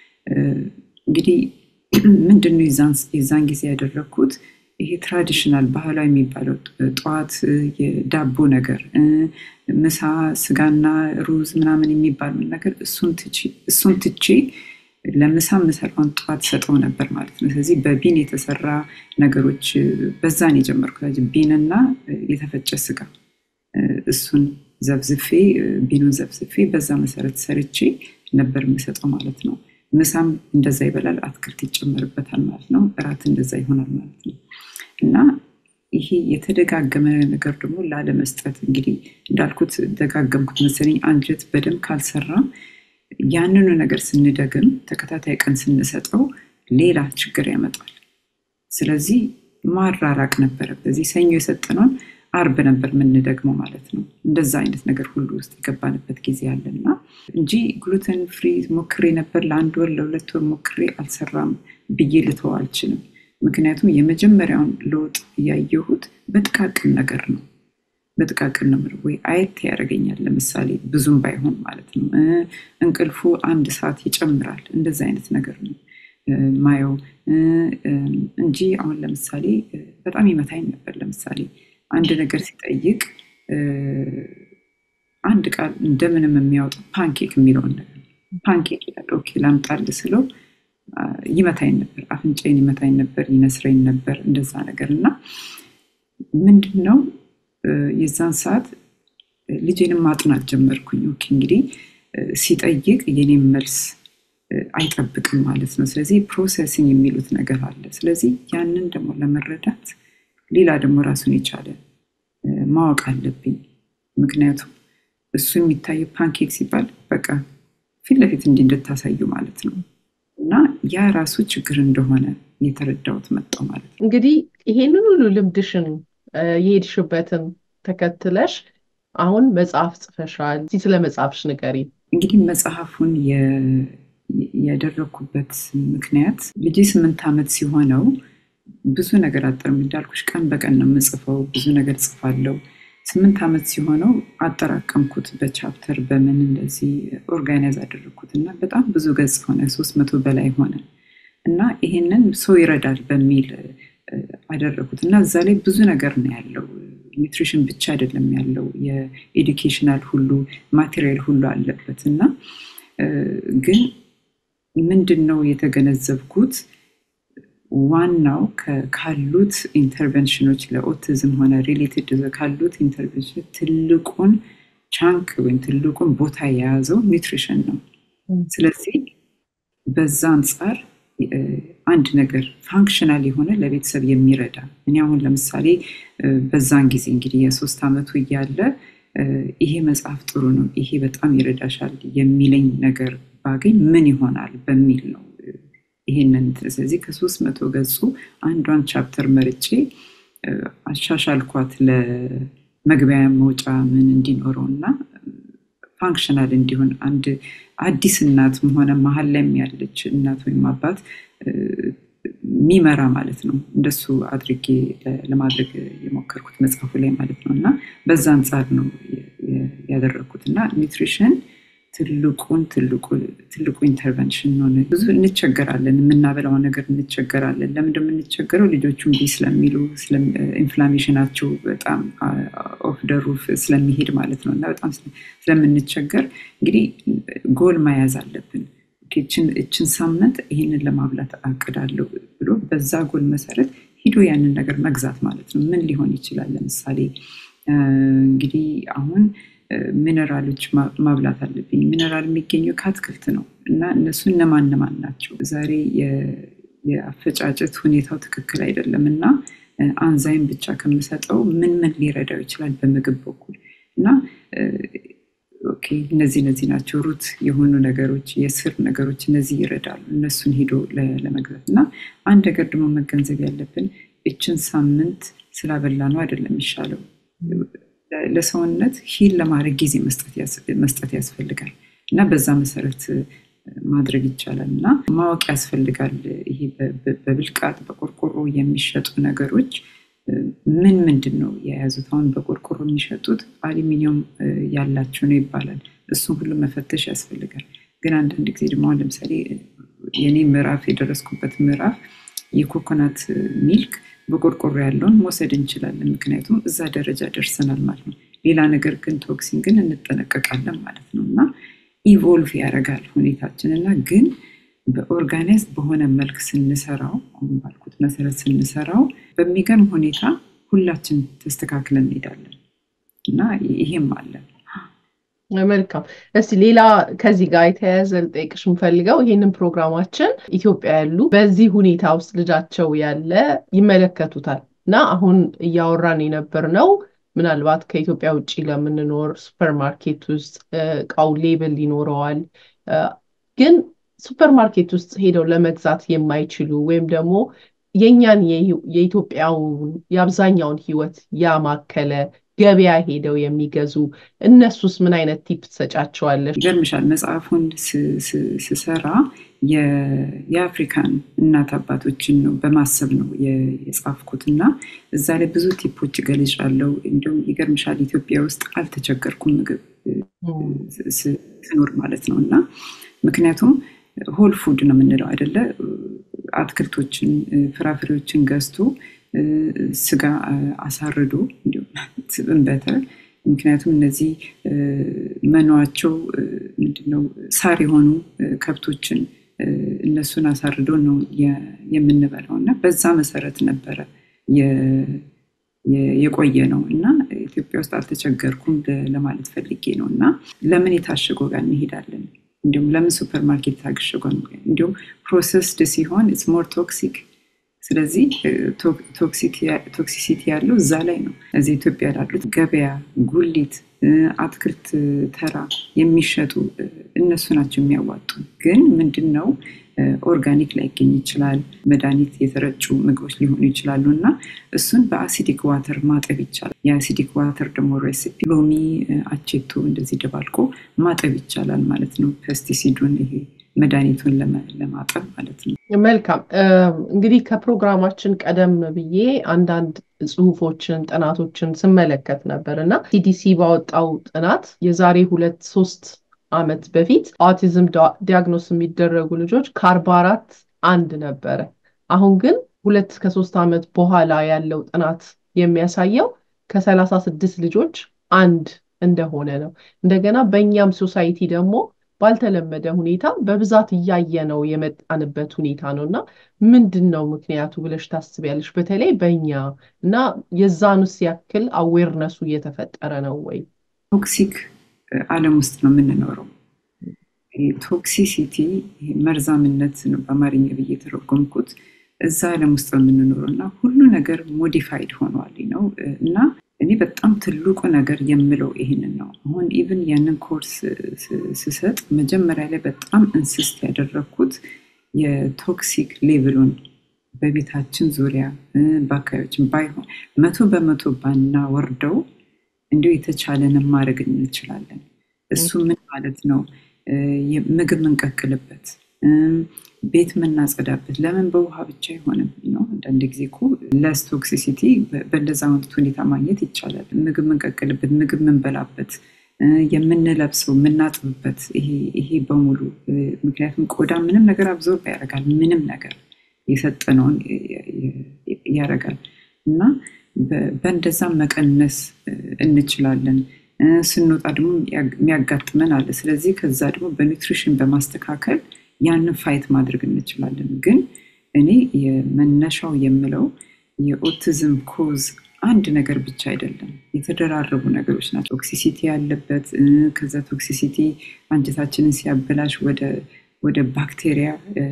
እንግዲህ ምንድን ነው የዛን ጊዜ ያደረግኩት ይሄ ትራዲሽናል ባህላዊ የሚባለው ጠዋት የዳቦ ነገር፣ ምሳ ስጋና ሩዝ ምናምን የሚባለው ነገር እሱን ትቼ ለምሳ ምሰራውን ጠዋት ሰጠው ነበር ማለት ነው። ስለዚህ በቢን የተሰራ ነገሮች በዛን የጀመርኩት ቢንና የተፈጨ ስጋ እሱን ዘብዝፌ ቢኑን ዘብዝፌ በዛ መሰረት ሰርቼ ነበር የምሰጠው ማለት ነው። ምሳም እንደዛ ይበላል፣ አትክልት ይጨመርበታል ማለት ነው። እራት እንደዛ ይሆናል ማለት ነው። እና ይሄ የተደጋገመ ነገር ደግሞ ላለመስጠት እንግዲህ እንዳልኩት ደጋገምኩት መሰለኝ። አንጀት በደንብ ካልሰራ ያንኑ ነገር ስንደግም ተከታታይ ቀን ስንሰጠው ሌላ ችግር ያመጣል። ስለዚህ ማራራቅ ነበረ። በዚህ ሰኞ የሰጠነውን አርብ ነበር የምንደግመው ማለት ነው። እንደዛ አይነት ነገር ሁሉ ውስጥ የገባንበት ጊዜ አለና እንጂ ግሉተን ፍሪ ሞክሬ ነበር ለአንድ ወር ለሁለት ወር ሞክሬ አልሰራም ብዬ ልተው አልችልም። ምክንያቱም የመጀመሪያውን ለውጥ ያየሁት በጥቃቅን ነገር ነው። በጥቃቅን ነው ወይ አየት ያደርገኛል። ለምሳሌ ብዙም ባይሆን ማለት ነው። እንቅልፉ አንድ ሰዓት ይጨምራል። እንደዚ አይነት ነገር ነው ማየው እንጂ አሁን ለምሳሌ በጣም ይመታኝ ነበር። ለምሳሌ አንድ ነገር ሲጠይቅ አንድ ቃል እንደምንም የሚያወጣው ፓንኬክ የሚለውን ነገር ፓንኬክ ይላል። ኦኬ ላምጣል ስለው ይመታኝ ነበር፣ አፍንጫዬን ይመታኝ ነበር፣ ይነስረኝ ነበር እንደዛ ነገር እና ምንድን ነው የዛን ሰዓት ልጄንም ማጥናት ጀመርኩኝ። ኦኬ እንግዲህ ሲጠይቅ የኔም መልስ አይጠብቅም ማለት ነው። ስለዚህ ፕሮሰሲንግ የሚሉት ነገር አለ። ስለዚህ ያንን ደግሞ ለመረዳት ሌላ ደግሞ ራሱን የቻለ ማወቅ አለብኝ። ምክንያቱም እሱ የሚታየው ፓንኬክ ሲባል በቃ ፊት ለፊት እንዲህ እንድታሳዩ ማለት ነው እና ያ ራሱ ችግር እንደሆነ የተረዳሁት መጣው ማለት ነው። እንግዲህ ይሄንን ሁሉ ልምድሽን የሄድሽበትን ተከትለሽ አሁን መጽሐፍ ጽፈሻል። እዚህ ስለ መጽሐፍሽ ንገሪ። እንግዲህ መጽሐፉን ያደረግኩበት ምክንያት ልጄ ስምንት ዓመት ሲሆነው ብዙ ነገር አጠርም እንዳልኩሽ ቀን በቀን ነው የምጽፈው። ብዙ ነገር ጽፋለው። ስምንት ዓመት ሲሆነው አጠራቀምኩት በቻፕተር በምን እንደዚህ ኦርጋናይዝ አደረግኩት እና በጣም ብዙ ገጽ ሆነ። ሶስት መቶ በላይ ሆነ እና ይሄንን ሰው ይረዳል በሚል አደረኩት እና እዛ ላይ ብዙ ነገር ነው ያለው። ኒውትሪሽን ብቻ አይደለም ያለው የኤዱኬሽናል ሁሉ ማቴሪያል ሁሉ አለበት እና ግን ምንድን ነው የተገነዘብኩት ዋናው ካሉት ኢንተርቨንሽኖች ለኦቲዝም ሆነ ሪሌትድ ካሉት ኢንተርቨንሽኖች ትልቁን ቻንክ ወይም ትልቁን ቦታ የያዘው ኒውትሪሽን ነው። ስለዚህ በዛ አንጻር አንድ ነገር ፋንክሽናል የሆነ ለቤተሰብ የሚረዳ እኔ አሁን ለምሳሌ በዛን ጊዜ እንግዲህ የሶስት ዓመቱ እያለ ይሄ መጽሐፍ ጥሩ ነው፣ ይሄ በጣም ይረዳሻል የሚለኝ ነገር ባገኝ ምን ይሆናል በሚል ነው ይሄንን ስለዚህ ከሶስት መቶ ገጹ አንዷን ቻፕተር መርጬ አሻሻልኳት ለመግቢያ መውጫ ምን እንዲኖረው እና ፋንክሽናል እንዲሆን አንድ አዲስ እናትም ሆነ መሀል ላይም ያለች እናት ወይም አባት የሚመራ ማለት ነው። እንደሱ አድርጌ ለማድረግ የሞከርኩት መጽሐፉ ላይ ማለት ነው እና በዛ አንጻር ነው ያደረግኩት እና ኒውትሪሽን ትልቁን ትልቁ ኢንተርቨንሽን ነው። ብዙ እንቸገራለን፣ የምናበላው ነገር እንቸገራለን። ለምንድን የምንቸገረው? ልጆቹ እምቢ ስለሚሉ ኢንፍላሜሽናቸው በጣም ኦፍ ደ ሩፍ ስለሚሄድ ማለት ነው እና በጣም ስለምንቸገር እንግዲህ ጎል መያዝ አለብን። እችን ሳምንት ይህንን ለማብላት አቅዳለሁ ብሎ በዛ ጎል መሰረት ሂዶ ያንን ነገር መግዛት ማለት ነው። ምን ሊሆን ይችላል? ለምሳሌ እንግዲህ አሁን ሚነራሎች ማብላት አለብኝ። ሚነራል የሚገኘው ከአትክልት ነው እና እነሱ እነማን እነማን ናቸው? ዛሬ የአፈጫጨት ሁኔታው ትክክል አይደለም እና አንዛይም ብቻ ከምሰጠው ምን ምን ሊረዳው ይችላል በምግብ በኩል እና ኦኬ እነዚህ እነዚህ ናቸው ሩት የሆኑ ነገሮች የስር ነገሮች እነዚህ ይረዳሉ። እነሱን ሄዶ ለመግዛት እና አንድ ነገር ደግሞ መገንዘብ ያለብን እችን ሳምንት ስላበላ ነው አይደለም የሚሻለው ለሰውነት ሂል ለማድረግ ጊዜ መስጠት ያስፈልጋል እና በዛ መሰረት ማድረግ ይቻላል እና ማወቅ ያስፈልጋል። ይሄ በብልቃጥ በቆርቆሮ የሚሸጡ ነገሮች ምን ምንድን ነው የያዙት? አሁን በቆርቆሮ የሚሸጡት አሉሚኒየም ያላቸው ነው ይባላል። እሱን ሁሉ መፈተሽ ያስፈልጋል። ግን አንዳንድ ጊዜ ደግሞ አሁን ለምሳሌ የኔ ምዕራፍ የደረስኩበት ምዕራፍ የኮኮናት ሚልክ በቆርቆሮ ያለውን መውሰድ እንችላለን። ምክንያቱም እዛ ደረጃ ደርሰናል ማለት ነው። ሌላ ነገር ግን ቶክሲን ግን እንጠነቀቃለን ማለት ነው እና ኢቮልቭ ያደርጋል ሁኔታችን እና ግን በኦርጋናይዝ በሆነ መልክ ስንሰራው አሁን ባልኩት መሰረት ስንሰራው በሚገርም ሁኔታ ሁላችን ተስተካክለን እንሄዳለን እና ይሄም አለ። መልካም። እስቲ ሌላ ከዚህ ጋር የተያያዘ ልጠይቅሽ የምፈልገው ይህንን ፕሮግራማችን ኢትዮጵያ ያሉ በዚህ ሁኔታ ውስጥ ልጃቸው ያለ ይመለከቱታል እና አሁን እያወራን የነበር ነው ምናልባት ከኢትዮጵያ ውጭ ለምንኖር ሱፐርማርኬት ውስጥ እቃው ሌብል ይኖረዋል ግን ሱፐርማርኬት ውስጥ ሄደው ለመግዛት የማይችሉ ወይም ደግሞ የእኛን የኢትዮጵያውን የአብዛኛውን ህይወት ያማከለ ገበያ ሄደው የሚገዙ እነሱስ ምን አይነት ቲፕ ትሰጫቸዋለሽ? ይገርምሻል መጽሐፉን ስሰራ የአፍሪካን እናት አባቶችን ነው በማሰብ ነው የጻፍኩት እና እዛ ላይ ብዙ ቲፖች ገልጫለሁ። እንዲሁም ይገርምሻል ኢትዮጵያ ውስጥ አልተቸገርኩም ምግብ ስኖር ማለት ነው እና ምክንያቱም ሆል ፉድ ነው የምንለው አይደለ? አትክልቶችን፣ ፍራፍሬዎችን ገዝቶ ስጋ አሳርዶ እንዲሁም በተር ምክንያቱም እነዚህ መኗቸው ምንድነው ሳር የሆኑ ከብቶችን እነሱን አሳርዶ ነው የምንበላው እና በዛ መሰረት ነበረ የቆየ ነው እና ኢትዮጵያ ውስጥ አልተቸገርኩም ለማለት ፈልጌ ነው እና ለምን የታሸገው ጋር እንሄዳለን እንዲሁም ለምን ሱፐር ማርኬት ታግሸጓል? እንዲሁም ፕሮሰስድ ሲሆን ኢትስ ሞር ቶክሲክ። ስለዚህ ቶክሲሲቲ ያለው እዛ ላይ ነው። እዚህ ኢትዮጵያ ላሉት ገበያ፣ ጉሊት፣ አትክልት ተራ የሚሸጡ እነሱ ናቸው የሚያዋጡ። ግን ምንድን ነው ኦርጋኒክ ላይገኝ ይችላል። መድኃኒት የተረጩ ምግቦች ሊሆኑ ይችላሉ እና እሱን በአሲዲክ ዋተር ማጠብ ይቻላል። የአሲዲክ ዋተር ደግሞ ሬሲፒ ሎሚ፣ አቼቶ እንደዚህ ደባልቆ ማጠብ ይቻላል ማለት ነው። ፔስቲሲዱን ይሄ መድኃኒቱን ለማጠብ ማለት ነው። መልካም እንግዲህ ከፕሮግራማችን ቀደም ብዬ አንዳንድ ጽሁፎችን፣ ጥናቶችን ስመለከት ነበር እና ሲዲሲ ባወጣው ጥናት የዛሬ ሁለት ሶስት ዓመት በፊት አውቲዝም ዲያግኖስ የሚደረጉ ልጆች ከአርባ አራት አንድ ነበረ። አሁን ግን ሁለት ከሶስት ዓመት በኋላ ያለው ጥናት የሚያሳየው ከሰላሳ ስድስት ልጆች አንድ እንደሆነ ነው። እንደገና በእኛም ሶሳይቲ ደግሞ ባልተለመደ ሁኔታ በብዛት እያየ ነው የመጣንበት ሁኔታ ነው እና ምንድን ነው ምክንያቱ ብለሽ ታስቢያለሽ? በተለይ በእኛ እና የዛኑስ ያክል አዌርነሱ እየተፈጠረ ነው ወይ? ቶክሲክ ዓለም ውስጥ ነው የምንኖረው። ቶክሲሲቲ መርዛምነት ነው በአማርኛ ብዬ የተረጎምኩት። እዛ ዓለም ውስጥ ነው የምንኖረው እና ሁሉ ነገር ሞዲፋይድ ሆኗል ነው እና እኔ በጣም ትልቁ ነገር የምለው ይህንን ነው። አሁን ኢቭን ያንን ኮርስ ስሰጥ መጀመሪያ ላይ በጣም እንስስት ያደረግኩት የቶክሲክ ሌቭሉን በቤታችን ዙሪያ በአካባቢያችን ባይሆን መቶ በመቶ ባናወርደው እንዲሁ የተቻለንን ማድረግ እንችላለን። እሱ ምን ማለት ነው? ምግብ የምንቀቅልበት፣ ቤት የምናጸዳበት ለምን በውሃ ብቻ አይሆንም ነው? አንዳንድ ጊዜ እኮ ለስ ቶክሲሲቲ በእንደዛ አይነት ሁኔታ ማግኘት ይቻላል። ምግብ የምንቀቅልበት፣ ምግብ የምንበላበት፣ የምንለብሰው፣ የምናጥብበት ይሄ በሙሉ ምክንያቱም ቆዳ ምንም ነገር አብዞርብ ያደርጋል። ምንም ነገር የሰጠነውን ያደርጋል እና በእንደዛ መቀነስ እንችላለን። ስንወጣ ደግሞ የሚያጋጥመን አለ። ስለዚህ ከዛ ደግሞ በኒውትሪሽን በማስተካከል ያንን ፋይት ማድረግ እንችላለን። ግን እኔ የመነሻው የምለው የኦቲዝም ኮዝ አንድ ነገር ብቻ አይደለም፣ የተደራረቡ ነገሮች ናቸው። ቶክሲሲቲ ያለበት ከዛ ቶክሲሲቲ አንጀታችንን ሲያበላሽ ወደ ባክቴሪያ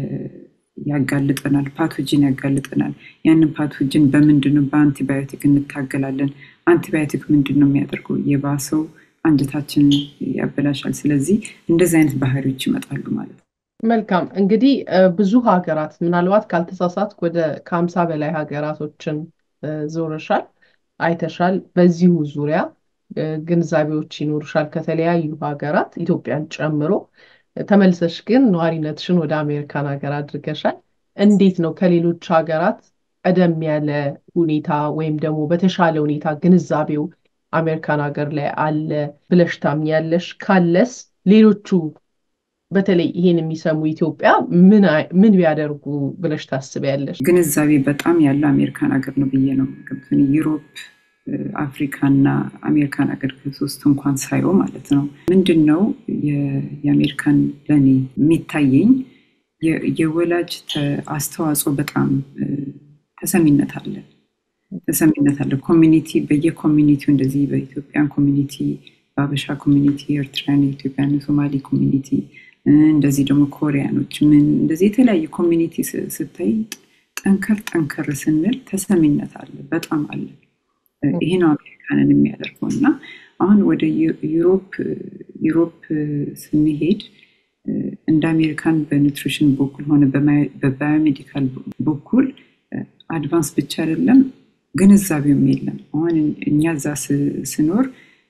ያጋልጠናል፣ ፓቶጂን ያጋልጠናል። ያንን ፓቶጂን በምንድን ነው? በአንቲባዮቲክ እንታገላለን። አንቲባዮቲክ ምንድን ነው የሚያደርገው? የባሰው አንጀታችንን ያበላሻል። ስለዚህ እንደዚህ አይነት ባህሪዎች ይመጣሉ ማለት ነው። መልካም እንግዲህ ብዙ ሀገራት ምናልባት ካልተሳሳት ወደ ከሀምሳ በላይ ሀገራቶችን ዞረሻል፣ አይተሻል። በዚሁ ዙሪያ ግንዛቤዎች ይኖርሻል ከተለያዩ ሀገራት ኢትዮጵያን ጨምሮ ተመልሰሽ ግን ነዋሪነትሽን ወደ አሜሪካን ሀገር አድርገሻል። እንዴት ነው ከሌሎች ሀገራት ቀደም ያለ ሁኔታ ወይም ደግሞ በተሻለ ሁኔታ ግንዛቤው አሜሪካን ሀገር ላይ አለ ብለሽ ታምኛለሽ? ካለስ ሌሎቹ በተለይ ይሄን የሚሰሙ ኢትዮጵያ ምን ቢያደርጉ ብለሽ ታስቢያለሽ? ግንዛቤ በጣም ያለው አሜሪካን ሀገር ነው ብዬ ነው ዩሮፕ አፍሪካና አሜሪካን ሀገር ከሶስት እንኳን ሳየው ማለት ነው። ምንድን ነው የአሜሪካን ለእኔ የሚታየኝ የወላጅ አስተዋጽኦ በጣም ተሰሚነት አለ ተሰሚነት አለ። ኮሚኒቲ በየኮሚኒቲው እንደዚህ በኢትዮጵያን ኮሚኒቲ፣ በአበሻ ኮሚኒቲ፣ ኤርትራን፣ ኢትዮጵያን፣ ሶማሌ ኮሚኒቲ እንደዚህ ደግሞ ኮሪያኖች ምን እንደዚህ የተለያየ ኮሚኒቲ ስታይ ጠንከር ጠንከር ስንል ተሰሚነት አለ፣ በጣም አለ። ይሄ ነው አሜሪካንን የሚያደርገው እና አሁን ወደ ዩሮፕ ዩሮፕ ስንሄድ እንደ አሜሪካን በኒውትሪሽን በኩል ሆነ በባዮሜዲካል በኩል አድቫንስ ብቻ አይደለም ግንዛቤውም የለም። አሁን እኛ እዛ ስኖር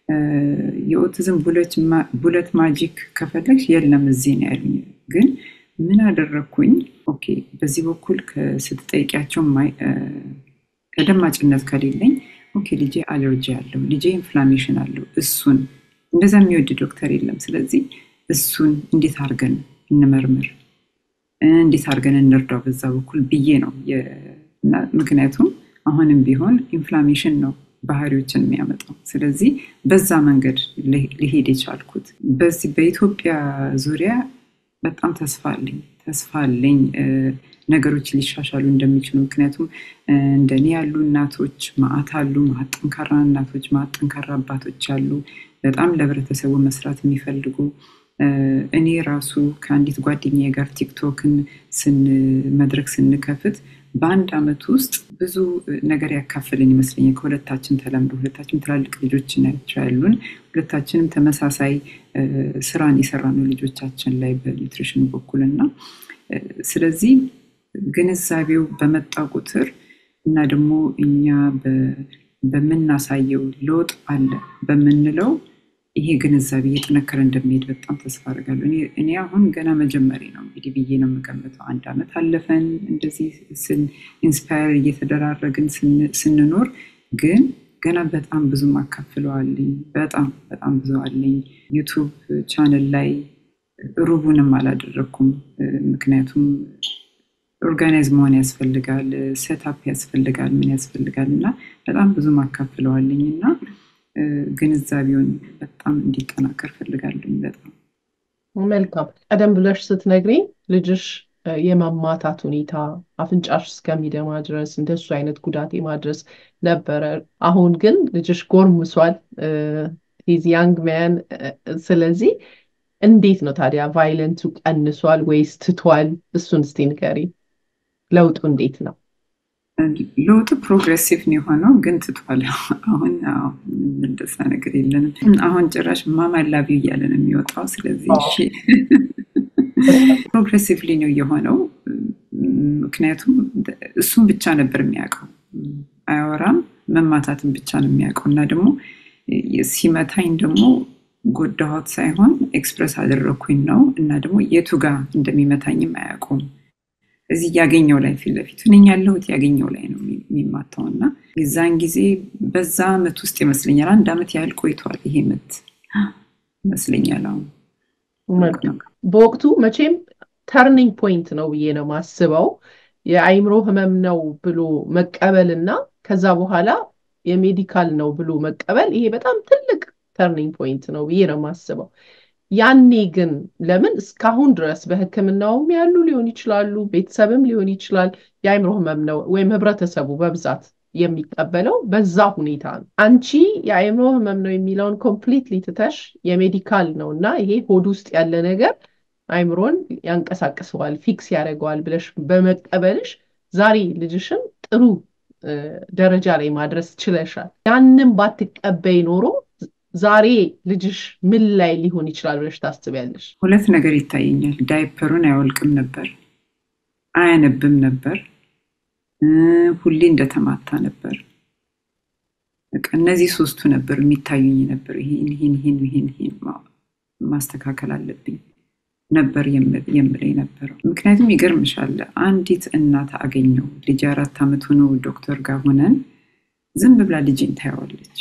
የኦቲዝም ቡለት ማጂክ ከፈለግሽ የለም እዚህ ነው ያሉኝ። ግን ምን አደረግኩኝ? ኦኬ በዚህ በኩል ስትጠይቂያቸው ተደማጭነት ከሌለኝ ኦኬ ልጄ አለርጂ አለው፣ ልጄ ኢንፍላሜሽን አለው፣ እሱን እንደዛ የሚወድ ዶክተር የለም። ስለዚህ እሱን እንዴት አድርገን እንመርምር፣ እንዴት አድርገን እንርዳው በዛ በኩል ብዬ ነው። ምክንያቱም አሁንም ቢሆን ኢንፍላሜሽን ነው ባህሪዎችን የሚያመጣው። ስለዚህ በዛ መንገድ ሊሄድ የቻልኩት በዚህ በኢትዮጵያ ዙሪያ በጣም ተስፋ አለኝ ተስፋ አለኝ ነገሮች ሊሻሻሉ እንደሚችሉ። ምክንያቱም እንደኔ ያሉ እናቶች ማአት አሉ፣ ማአት ጠንካራ እናቶች፣ ማአት ጠንካራ አባቶች አሉ፣ በጣም ለህብረተሰቡ መስራት የሚፈልጉ እኔ ራሱ ከአንዲት ጓደኛዬ ጋር ቲክቶክን መድረክ ስንከፍት በአንድ አመት ውስጥ ብዙ ነገር ያካፍልን ይመስለኛል። ከሁለታችን ተለምዶ ሁለታችን ትላልቅ ልጆች ናቸው ያሉን። ሁለታችንም ተመሳሳይ ስራን የሰራነው ልጆቻችን ላይ በኒውትሪሽን በኩል እና ስለዚህ ግንዛቤው በመጣ ቁጥር እና ደግሞ እኛ በምናሳየው ለውጥ አለ በምንለው ይሄ ግንዛቤ እየጠነከረ እንደሚሄድ በጣም ተስፋ አድርጋለሁ። እኔ አሁን ገና መጀመሪ ነው እንግዲህ ብዬ ነው የምገምተው። አንድ አመት አለፈን እንደዚህ ኢንስፓየር እየተደራረግን ስንኖር፣ ግን ገና በጣም ብዙ ማካፍለዋለኝ። በጣም በጣም ብዙ አለኝ። ዩቱብ ቻነል ላይ ሩቡንም አላደረግኩም። ምክንያቱም ኦርጋናይዝ መሆን ያስፈልጋል፣ ሴታፕ ያስፈልጋል፣ ምን ያስፈልጋል እና በጣም ብዙ ማካፍለዋለኝ እና ግንዛቤውን በጣም እንዲጠናከር ፈልጋለኝ። በጣም መልካም። ቀደም ብለሽ ስትነግሪኝ ልጅሽ የማማታት ሁኔታ አፍንጫሽ እስከሚደማ ድረስ እንደሱ አይነት ጉዳት ማድረስ ነበረ። አሁን ግን ልጅሽ ጎርምሷል፣ ሂዝ ያንግ ማን። ስለዚህ እንዴት ነው ታዲያ ቫይለንቱ ቀንሷል ወይስ ትቷል? እሱን እስቲ ንገሪ። ለውጡ እንዴት ነው? ለውጡ ፕሮግሬሲቭ ነው የሆነው፣ ግን ትቷል። አሁን እንደዛ ነገር የለንም። አሁን ጭራሽ ማማላቢ እያለ ነው የሚወጣው። ስለዚህ ፕሮግሬሲቭሊ ነው የሆነው። ምክንያቱም እሱም ብቻ ነበር የሚያውቀው፣ አያወራም። መማታትን ብቻ ነው የሚያውቀው እና ደግሞ ሲመታኝ ደግሞ ጎዳኋት ሳይሆን ኤክስፕረስ አደረግኩኝ ነው እና ደግሞ የቱ ጋር እንደሚመታኝም አያውቁም። እዚህ ያገኘው ላይ ፊት ለፊት ነኝ ያለሁት ያገኘው ላይ ነው የሚማታው እና የዛን ጊዜ በዛ አመት ውስጥ ይመስለኛል አንድ አመት ያህል ቆይቷል ይሄ ምት ይመስለኛል። አሁን በወቅቱ መቼም ተርኒንግ ፖይንት ነው ብዬ ነው ማስበው። የአይምሮ ህመም ነው ብሎ መቀበል እና ከዛ በኋላ የሜዲካል ነው ብሎ መቀበል ይሄ በጣም ትልቅ ተርኒንግ ፖይንት ነው ብዬ ነው ማስበው። ያኔ ግን ለምን እስካሁን ድረስ በህክምናውም ያሉ ሊሆን ይችላሉ፣ ቤተሰብም ሊሆን ይችላል የአይምሮ ህመም ነው ወይም ህብረተሰቡ በብዛት የሚቀበለው በዛ ሁኔታ ነው። አንቺ የአይምሮ ህመም ነው የሚለውን ኮምፕሊትሊ ትተሽ የሜዲካል ነው እና ይሄ ሆድ ውስጥ ያለ ነገር አይምሮን ያንቀሳቅሰዋል፣ ፊክስ ያደርገዋል ብለሽ በመቀበልሽ ዛሬ ልጅሽን ጥሩ ደረጃ ላይ ማድረስ ችለሻል። ያንን ባትቀበይ ኖሮ ዛሬ ልጅሽ ምን ላይ ሊሆን ይችላል ብለሽ ታስቢያለሽ? ሁለት ነገር ይታየኛል። ዳይፐሩን አይወልቅም ነበር፣ አያነብም ነበር፣ ሁሌ እንደተማታ ነበር። በቃ እነዚህ ሶስቱ ነበር የሚታዩኝ ነበር። ይሄን ይሄን ይሄን ይሄን ይሄን ማስተካከል አለብኝ ነበር የምለኝ ነበረው። ምክንያቱም ይገርምሻል፣ አንዲት እናት አገኘው ልጅ አራት ዓመት ሆኖ ዶክተር ጋር ሆነን ዝም ብላ ልጅን ታየዋለች።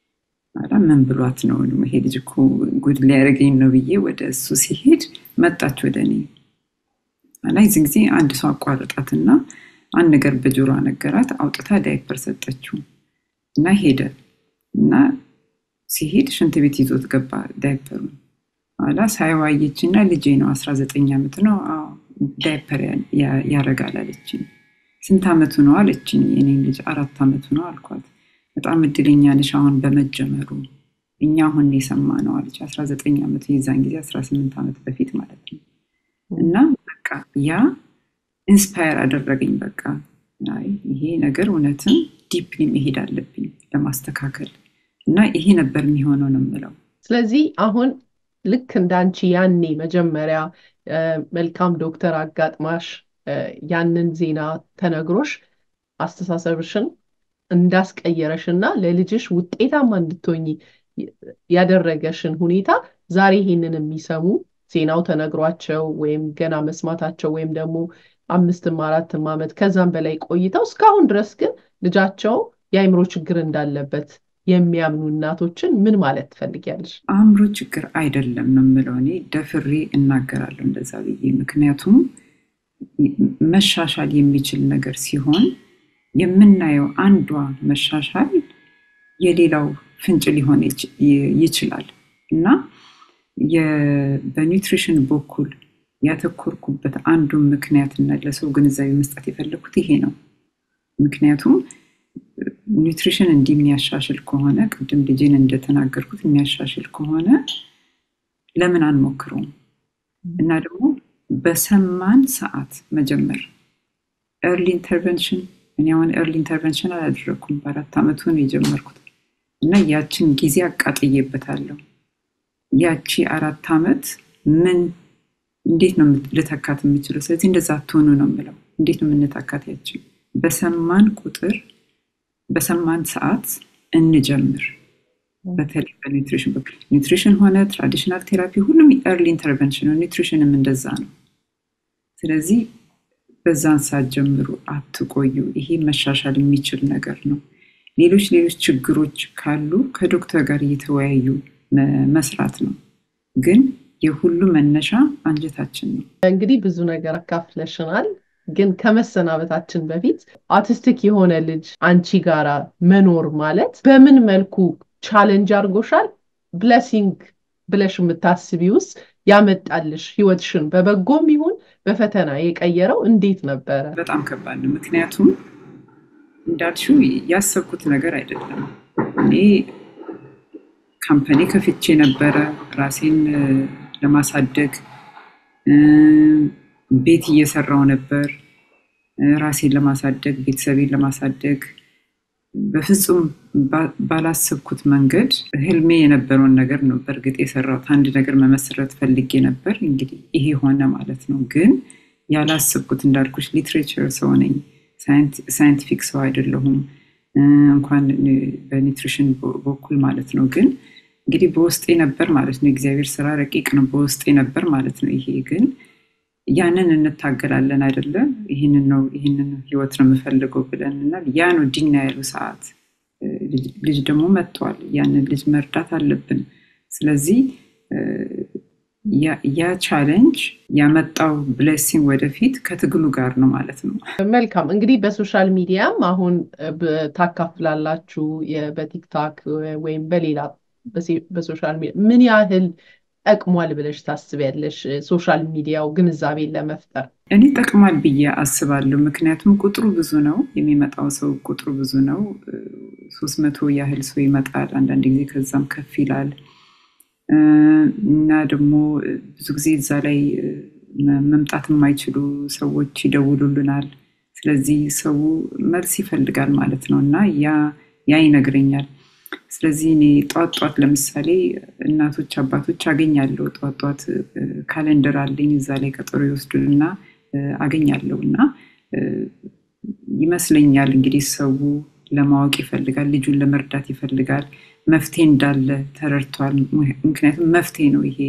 ምን ብሏት ነው ይሄ ልጅ እኮ ጉድ ሊያደርገኝ ነው ብዬ ወደ እሱ ሲሄድ መጣች ወደ እኔ እና የዚህ ጊዜ አንድ ሰው አቋረጣትና አንድ ነገር በጆሮ ነገራት። አውጥታ ዳይፐር ሰጠችው እና ሄደ እና ሲሄድ ሽንት ቤት ይዞት ገባ ዳይፐሩን ኋላ ሳይዋየች እና ልጄ ነው አስራ ዘጠኝ ዓመት ነው ዳይፐር ያረጋል አለችኝ። ስንት ዓመቱ ነው አለችኝ። የኔን ልጅ አራት ዓመቱ ነው አልኳት። በጣም እድለኛ ነሽ አሁን በመጀመሩ እኛ አሁን የሰማ ነው አለች። አስራ ዘጠኝ ዓመቱ የዛን ጊዜ አስራ ስምንት ዓመት በፊት ማለት ነው። እና በቃ ያ ኢንስፓየር አደረገኝ። በቃ ይሄ ነገር እውነትም ዲፕሊ መሄድ አለብኝ ለማስተካከል እና ይሄ ነበር የሚሆነው ነው የምለው። ስለዚህ አሁን ልክ እንዳንቺ ያኔ መጀመሪያ መልካም ዶክተር አጋጥማሽ ያንን ዜና ተነግሮሽ አስተሳሰብሽን እንዳስቀየረሽ እና ለልጅሽ ውጤታማ እንድትሆኝ ያደረገሽን ሁኔታ ዛሬ ይሄንን የሚሰሙ ዜናው ተነግሯቸው ወይም ገና መስማታቸው ወይም ደግሞ አምስትም አራትም ዓመት ከዛም በላይ ቆይተው እስካሁን ድረስ ግን ልጃቸው የአይምሮ ችግር እንዳለበት የሚያምኑ እናቶችን ምን ማለት ትፈልጊያለሽ? አእምሮ ችግር አይደለም ነው የምለው እኔ ደፍሬ እናገራለሁ እንደዛ ብዬ። ምክንያቱም መሻሻል የሚችል ነገር ሲሆን የምናየው አንዷ መሻሻል የሌላው ፍንጭ ሊሆን ይችላል እና በኒውትሪሽን በኩል ያተኮርኩበት አንዱ ምክንያትና ለሰው ግንዛቤ መስጠት የፈለግኩት ይሄ ነው። ምክንያቱም ኒውትሪሽን እንዲህ የሚያሻሽል ከሆነ ቅድም ልጄን እንደተናገርኩት የሚያሻሽል ከሆነ ለምን አንሞክረውም? እና ደግሞ በሰማን ሰዓት መጀመር ኤርሊ ኢንተርቨንሽን እኔ አሁን ኤርሊ ኢንተርቨንሽን አላደረግኩም። በአራት ዓመቱ ነው የጀመርኩት እና ያችን ጊዜ አቃጥዬበታለሁ። ያቺ አራት ዓመት ምን እንዴት ነው ልተካት የምችለው? ስለዚህ እንደዛ አትሆኑ ነው የምለው። እንዴት ነው የምንተካት? ያችን በሰማን ቁጥር በሰማን ሰዓት እንጀምር። በተለይ በኒውትሪሽን በኩል ኒውትሪሽን ሆነ ትራዲሽናል ቴራፒ ሁሉም ኤርሊ ኢንተርቨንሽን ነው። ኒውትሪሽንም እንደዛ ነው። ስለዚህ በዛን ሰዓት ጀምሩ፣ አትቆዩ። ይሄ መሻሻል የሚችል ነገር ነው። ሌሎች ሌሎች ችግሮች ካሉ ከዶክተር ጋር እየተወያዩ መስራት ነው። ግን የሁሉ መነሻ አንጀታችን ነው። እንግዲህ ብዙ ነገር አካፍለሽናል። ግን ከመሰናበታችን በፊት አውቲስቲክ የሆነ ልጅ አንቺ ጋራ መኖር ማለት በምን መልኩ ቻለንጅ አድርጎሻል? ብለሲንግ ብለሽ የምታስቢ ውስጥ ያመጣልሽ ህይወትሽን በበጎም ይሁን በፈተና የቀየረው እንዴት ነበረ? በጣም ከባድ ነው። ምክንያቱም እንዳልሽው ያሰብኩት ነገር አይደለም። እኔ ካምፓኒ ከፍቼ ነበረ ራሴን ለማሳደግ ቤት እየሰራው ነበር ራሴን ለማሳደግ ቤተሰቤን ለማሳደግ በፍጹም ባላሰብኩት መንገድ ህልሜ የነበረውን ነገር ነው በእርግጥ የሰራሁት። አንድ ነገር መመስረት ፈልጌ ነበር። እንግዲህ ይሄ ሆነ ማለት ነው። ግን ያላሰብኩት እንዳልኩሽ ሊትሬቸር ሰው ነኝ፣ ሳይንቲፊክ ሰው አይደለሁም እንኳን በኒትሪሽን በኩል ማለት ነው። ግን እንግዲህ በውስጤ ነበር ማለት ነው። የእግዚአብሔር ስራ ረቂቅ ነው፣ በውስጤ ነበር ማለት ነው። ይሄ ግን ያንን እንታገላለን አይደለም። ይህንን ነው ይህንን ህይወት ነው የምፈልገው ብለን እና ያ ነው ዲና ያሉ ሰዓት ልጅ ደግሞ መጥቷል። ያንን ልጅ መርዳት አለብን። ስለዚህ ያ ቻሌንጅ ያመጣው ብሌሲንግ ወደፊት ከትግሉ ጋር ነው ማለት ነው። መልካም እንግዲህ በሶሻል ሚዲያም አሁን ታካፍላላችሁ በቲክታክ ወይም በሌላ በሶሻል ሚዲያ ምን ያህል ጠቅሟል ብለሽ ታስቢያለሽ? ሶሻል ሚዲያው ግንዛቤን ለመፍጠር እኔ ጠቅሟል ብዬ አስባለሁ። ምክንያቱም ቁጥሩ ብዙ ነው፣ የሚመጣው ሰው ቁጥሩ ብዙ ነው። ሶስት መቶ ያህል ሰው ይመጣል። አንዳንድ ጊዜ ከዛም ከፍ ይላል እና ደግሞ ብዙ ጊዜ እዛ ላይ መምጣት የማይችሉ ሰዎች ይደውሉልናል። ስለዚህ ሰው መልስ ይፈልጋል ማለት ነው እና ያ ይነግረኛል። ስለዚህ እኔ ጧት ጧት ለምሳሌ እናቶች አባቶች አገኛለሁ። ጧት ጧት ካሌንደር አለኝ እዛ ላይ ቀጠሮ ይወስዱንና አገኛለሁ እና ይመስለኛል እንግዲህ ሰው ለማወቅ ይፈልጋል፣ ልጁን ለመርዳት ይፈልጋል። መፍትሄ እንዳለ ተረድቷል። ምክንያቱም መፍትሄ ነው ይሄ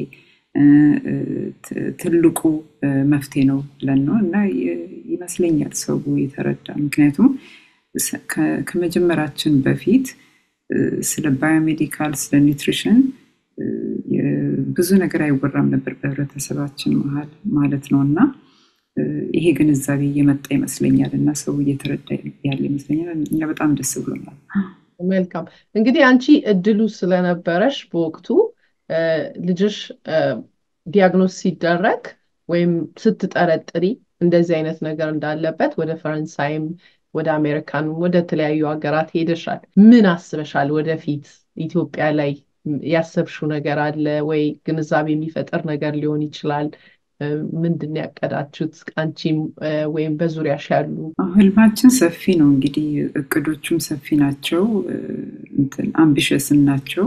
ትልቁ መፍትሄ ነው ብለን ነው እና ይመስለኛል ሰው የተረዳ ምክንያቱም ከመጀመራችን በፊት ስለ ባዮሜዲካል ስለ ኒውትሪሽን ብዙ ነገር አይወራም ነበር በህብረተሰባችን መሀል ማለት ነው እና ይሄ ግንዛቤ እየመጣ ይመስለኛል እና ሰው እየተረዳ ያለ ይመስለኛል። እኛ በጣም ደስ ብሎናል። መልካም እንግዲህ አንቺ እድሉ ስለነበረሽ በወቅቱ ልጅሽ ዲያግኖስ ሲደረግ ወይም ስትጠረጥሪ እንደዚህ አይነት ነገር እንዳለበት ወደ ፈረንሳይም ወደ አሜሪካን ወደ ተለያዩ ሀገራት ሄደሻል። ምን አስበሻል? ወደፊት ኢትዮጵያ ላይ ያሰብሽው ነገር አለ ወይ? ግንዛቤ የሚፈጥር ነገር ሊሆን ይችላል። ምንድን ያቀዳችሁት አንቺም ወይም በዙሪያሽ ያሉ? ህልማችን ሰፊ ነው እንግዲህ እቅዶቹም ሰፊ ናቸው፣ አምቢሸስን ናቸው።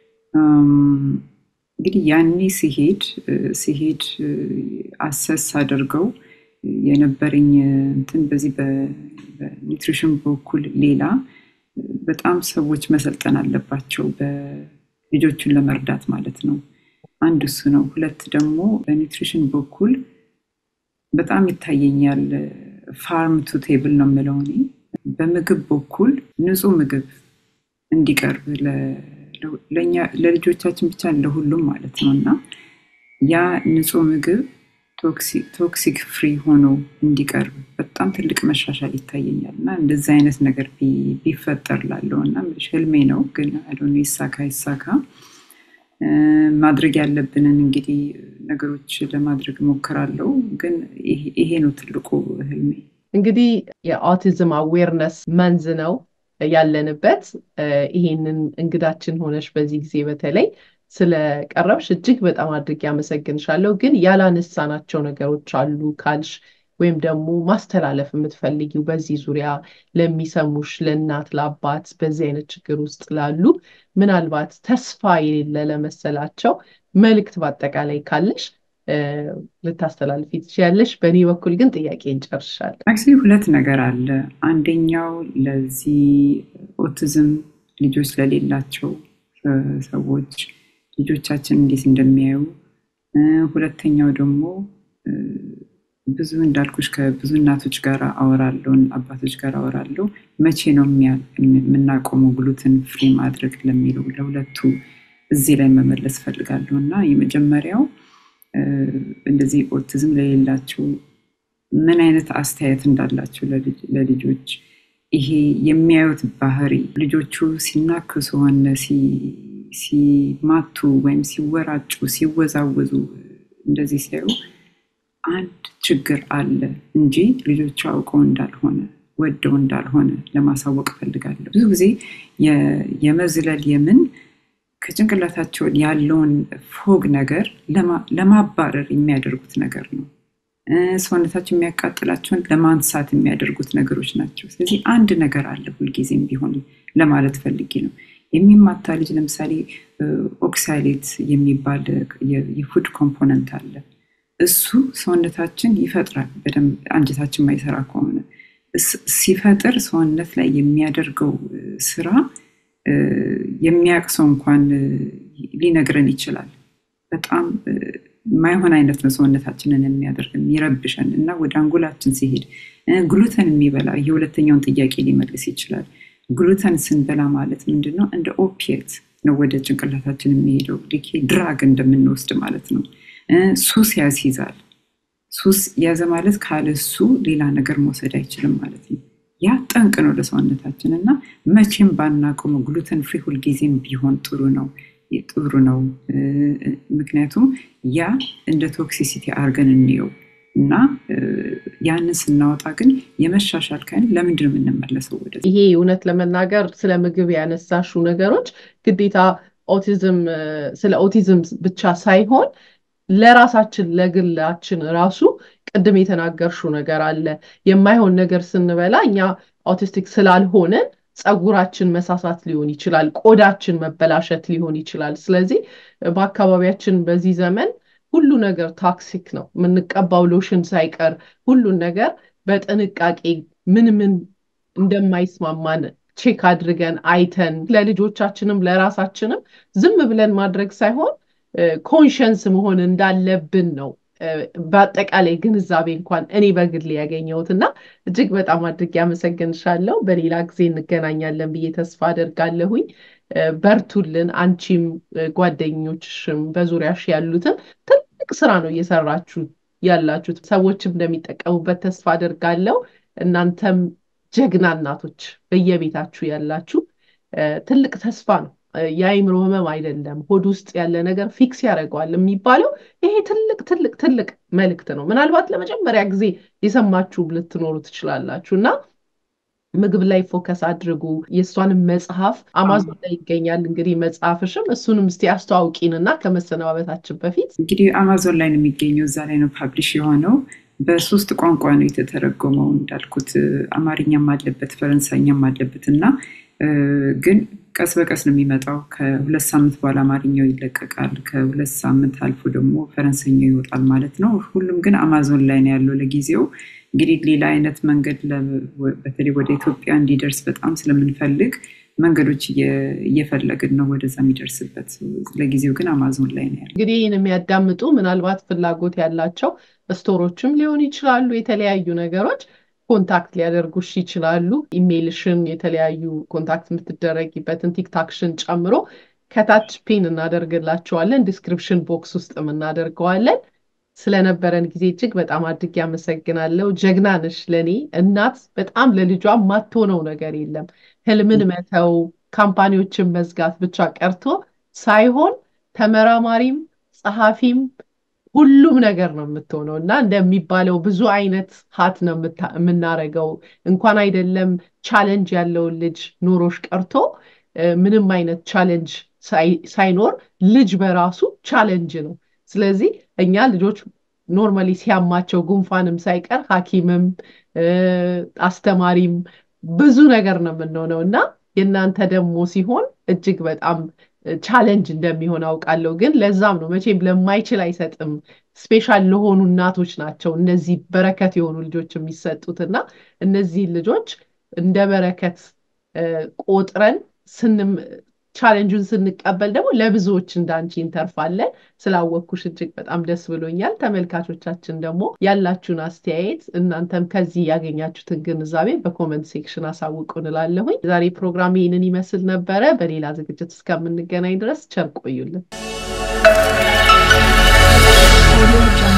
እንግዲህ ያኔ ሲሄድ ሲሄድ አሰስ አድርገው የነበረኝ እንትን በዚህ በኒውትሪሽን በኩል ሌላ በጣም ሰዎች መሰልጠን አለባቸው ልጆቹን ለመርዳት ማለት ነው። አንድ እሱ ነው። ሁለት ደግሞ በኒውትሪሽን በኩል በጣም ይታየኛል። ፋርም ቱ ቴብል ነው የምለው እኔ። በምግብ በኩል ንጹህ ምግብ እንዲቀርብ ለልጆቻችን ብቻ ለሁሉም ማለት ነው እና ያ ንጹህ ምግብ ቶክሲክ ፍሪ ሆኖ እንዲቀርብ በጣም ትልቅ መሻሻል ይታየኛል እና እንደዚህ አይነት ነገር ቢፈጠር ላለው እና ህልሜ ነው፣ ግን አዶነ ይሳካ ይሳካ ማድረግ ያለብንን እንግዲህ ነገሮች ለማድረግ ሞክራለሁ። ግን ይሄ ነው ትልቁ ህልሜ። እንግዲህ የአውቲዝም አዌርነስ መንዝ ነው ያለንበት። ይሄንን እንግዳችን ሆነሽ በዚህ ጊዜ በተለይ ስለቀረብሽ እጅግ በጣም አድርጌ አመሰግንሻለሁ። ግን ያላነሳናቸው ነገሮች አሉ ካልሽ ወይም ደግሞ ማስተላለፍ የምትፈልጊው በዚህ ዙሪያ ለሚሰሙሽ ለእናት ለአባት በዚህ አይነት ችግር ውስጥ ላሉ ምናልባት ተስፋ የሌለ ለመሰላቸው መልእክት በአጠቃላይ ካለሽ ልታስተላልፊ ትችያለሽ። በእኔ በኩል ግን ጥያቄ እንጨርሻለን። አክቹዋሊ ሁለት ነገር አለ። አንደኛው ለዚህ ኦቲዝም ልጆች ለሌላቸው ሰዎች ልጆቻችን እንዴት እንደሚያዩ፣ ሁለተኛው ደግሞ ብዙ እንዳልኩሽ ከብዙ እናቶች ጋር አወራለሁ፣ አባቶች ጋር አወራለሁ። መቼ ነው የምናቆመው ግሉትን ፍሪ ማድረግ ለሚለው ለሁለቱ እዚህ ላይ መመለስ ፈልጋለሁ እና የመጀመሪያው እንደዚህ ኦቲዝም ለሌላቸው ምን አይነት አስተያየት እንዳላቸው ለልጆች ይሄ የሚያዩት ባህሪ ልጆቹ ሲናከሱ ሆነ ሲማቱ ወይም ሲወራጩ ሲወዛወዙ እንደዚህ ሲያዩ አንድ ችግር አለ እንጂ ልጆቹ አውቀው እንዳልሆነ ወደው እንዳልሆነ ለማሳወቅ ፈልጋለሁ። ብዙ ጊዜ የመዝለል የምን ከጭንቅላታቸው ያለውን ፎግ ነገር ለማባረር የሚያደርጉት ነገር ነው። ሰውነታቸው የሚያቃጥላቸውን ለማንሳት የሚያደርጉት ነገሮች ናቸው። ስለዚህ አንድ ነገር አለ ሁልጊዜም ቢሆን ለማለት ፈልጌ ነው። የሚማታ ልጅ ለምሳሌ ኦክሳሌት የሚባል የፉድ ኮምፖነንት አለ። እሱ ሰውነታችን ይፈጥራል። በደንብ አንጀታችን ማይሰራ ከሆነ ሲፈጥር ሰውነት ላይ የሚያደርገው ስራ የሚያውቅ ሰው እንኳን ሊነግረን ይችላል። በጣም ማይሆን አይነት ነው ሰውነታችንን የሚያደርገን የሚረብሸን እና ወደ አንጎላችን ሲሄድ ግሉተን የሚበላ የሁለተኛውን ጥያቄ ሊመልስ ይችላል። ግሉተን ስንበላ ማለት ምንድን ነው? እንደ ኦፒየት ነው ወደ ጭንቅላታችን የሚሄደው ድራግ እንደምንወስድ ማለት ነው። ሱስ ያስይዛል። ሱስ ያዘ ማለት ካለሱ ሌላ ነገር መውሰድ አይችልም ማለት ነው። ያ ጠንቅ ነው ለሰውነታችን እና መቼም ባናቆመው ግሉተን ፍሪ ሁልጊዜም ቢሆን ጥሩ ነው ጥሩ ነው። ምክንያቱም ያ እንደ ቶክሲሲቲ አድርገን እንየው እና ያንን ስናወጣ ግን የመሻሻል ካይን ለምንድን ነው የምንመለሰው ወደ ይሄ እውነት ለመናገር ስለ ምግብ ያነሳሹ ነገሮች ግዴታ ኦቲዝም ስለ ኦቲዝም ብቻ ሳይሆን ለራሳችን ለግላችን ራሱ ቅድም የተናገርሽው ነገር አለ። የማይሆን ነገር ስንበላ እኛ ኦቲስቲክ ስላልሆንን ፀጉራችን መሳሳት ሊሆን ይችላል፣ ቆዳችን መበላሸት ሊሆን ይችላል። ስለዚህ በአካባቢያችን በዚህ ዘመን ሁሉ ነገር ታክሲክ ነው። የምንቀባው ሎሽን ሳይቀር ሁሉን ነገር በጥንቃቄ ምን ምን እንደማይስማማን ቼክ አድርገን አይተን ለልጆቻችንም ለራሳችንም ዝም ብለን ማድረግ ሳይሆን ኮንሸንስ መሆን እንዳለብን ነው። በአጠቃላይ ግንዛቤ እንኳን እኔ በግል ያገኘሁት እና እጅግ በጣም አድርጌ አመሰግንሻለሁ። በሌላ ጊዜ እንገናኛለን ብዬ ተስፋ አደርጋለሁኝ። በርቱልን። አንቺም ጓደኞችሽም በዙሪያሽ ያሉትን ትልቅ ስራ ነው እየሰራችሁ ያላችሁት። ሰዎችም እንደሚጠቀሙበት ተስፋ አደርጋለሁ። እናንተም ጀግና እናቶች በየቤታችሁ ያላችሁ ትልቅ ተስፋ ነው። የአይምሮ ህመም አይደለም፣ ሆድ ውስጥ ያለ ነገር ፊክስ ያደርገዋል የሚባለው ይሄ ትልቅ ትልቅ ትልቅ መልእክት ነው። ምናልባት ለመጀመሪያ ጊዜ የሰማችሁ ልትኖሩ ትችላላችሁ እና ምግብ ላይ ፎከስ አድርጉ። የእሷንም መጽሐፍ አማዞን ላይ ይገኛል። እንግዲህ መጽሐፍሽም እሱንም እስቲ አስተዋውቂንና ከመሰነባበታችን በፊት እንግዲህ አማዞን ላይ ነው የሚገኘው። እዛ ላይ ነው ፓብሊሽ የሆነው። በሶስት ቋንቋ ነው የተተረጎመው እንዳልኩት፣ አማርኛም አለበት፣ ፈረንሳይኛም አለበት እና ግን ቀስ በቀስ ነው የሚመጣው። ከሁለት ሳምንት በኋላ አማርኛው ይለቀቃል። ከሁለት ሳምንት አልፎ ደግሞ ፈረንሳይኛው ይወጣል ማለት ነው። ሁሉም ግን አማዞን ላይ ነው ያለው ለጊዜው። እንግዲህ ሌላ አይነት መንገድ በተለይ ወደ ኢትዮጵያ እንዲደርስ በጣም ስለምንፈልግ መንገዶች እየፈለግን ነው ወደዛ የሚደርስበት። ለጊዜው ግን አማዞን ላይ ነው ያለው። እንግዲህ ይህን የሚያዳምጡ ምናልባት ፍላጎት ያላቸው ስቶሮችም ሊሆኑ ይችላሉ። የተለያዩ ነገሮች ኮንታክት ሊያደርጉሽ ይችላሉ። ኢሜይልሽን፣ የተለያዩ ኮንታክት የምትደረጊበትን ቲክታክሽን ጨምሮ ከታች ፒን እናደርግላቸዋለን። ዲስክሪፕሽን ቦክስ ውስጥ እናደርገዋለን። ስለነበረን ጊዜ እጅግ በጣም አድርጌ አመሰግናለሁ። ጀግና ነሽ። ለእኔ እናት በጣም ለልጇ የማትሆነው ነገር የለም። ህልምን መተው ካምፓኒዎችን መዝጋት ብቻ ቀርቶ ሳይሆን ተመራማሪም ጸሐፊም ሁሉም ነገር ነው የምትሆነው እና እንደሚባለው ብዙ አይነት ሀት ነው የምናረገው። እንኳን አይደለም ቻለንጅ ያለውን ልጅ ኑሮሽ ቀርቶ ምንም አይነት ቻለንጅ ሳይኖር ልጅ በራሱ ቻለንጅ ነው። ስለዚህ እኛ ልጆች ኖርማሊ ሲያማቸው ጉንፋንም ሳይቀር ሐኪምም አስተማሪም ብዙ ነገር ነው የምንሆነው እና የእናንተ ደግሞ ሲሆን እጅግ በጣም ቻለንጅ እንደሚሆን አውቃለሁ። ግን ለዛም ነው መቼም ለማይችል አይሰጥም። ስፔሻል ለሆኑ እናቶች ናቸው እነዚህ በረከት የሆኑ ልጆች የሚሰጡት እና እነዚህን ልጆች እንደ በረከት ቆጥረን ስንም ቻሌንጁን ስንቀበል ደግሞ ለብዙዎች እንዳንቺ እንተርፋለን። ስላወቅኩሽ እጅግ በጣም ደስ ብሎኛል። ተመልካቾቻችን ደግሞ ያላችሁን አስተያየት እናንተም ከዚህ ያገኛችሁትን ግንዛቤ በኮመንት ሴክሽን አሳውቁ እንላለሁኝ። ዛሬ ፕሮግራም ይህንን ይመስል ነበረ። በሌላ ዝግጅት እስከምንገናኝ ድረስ ቸር ቆዩልን።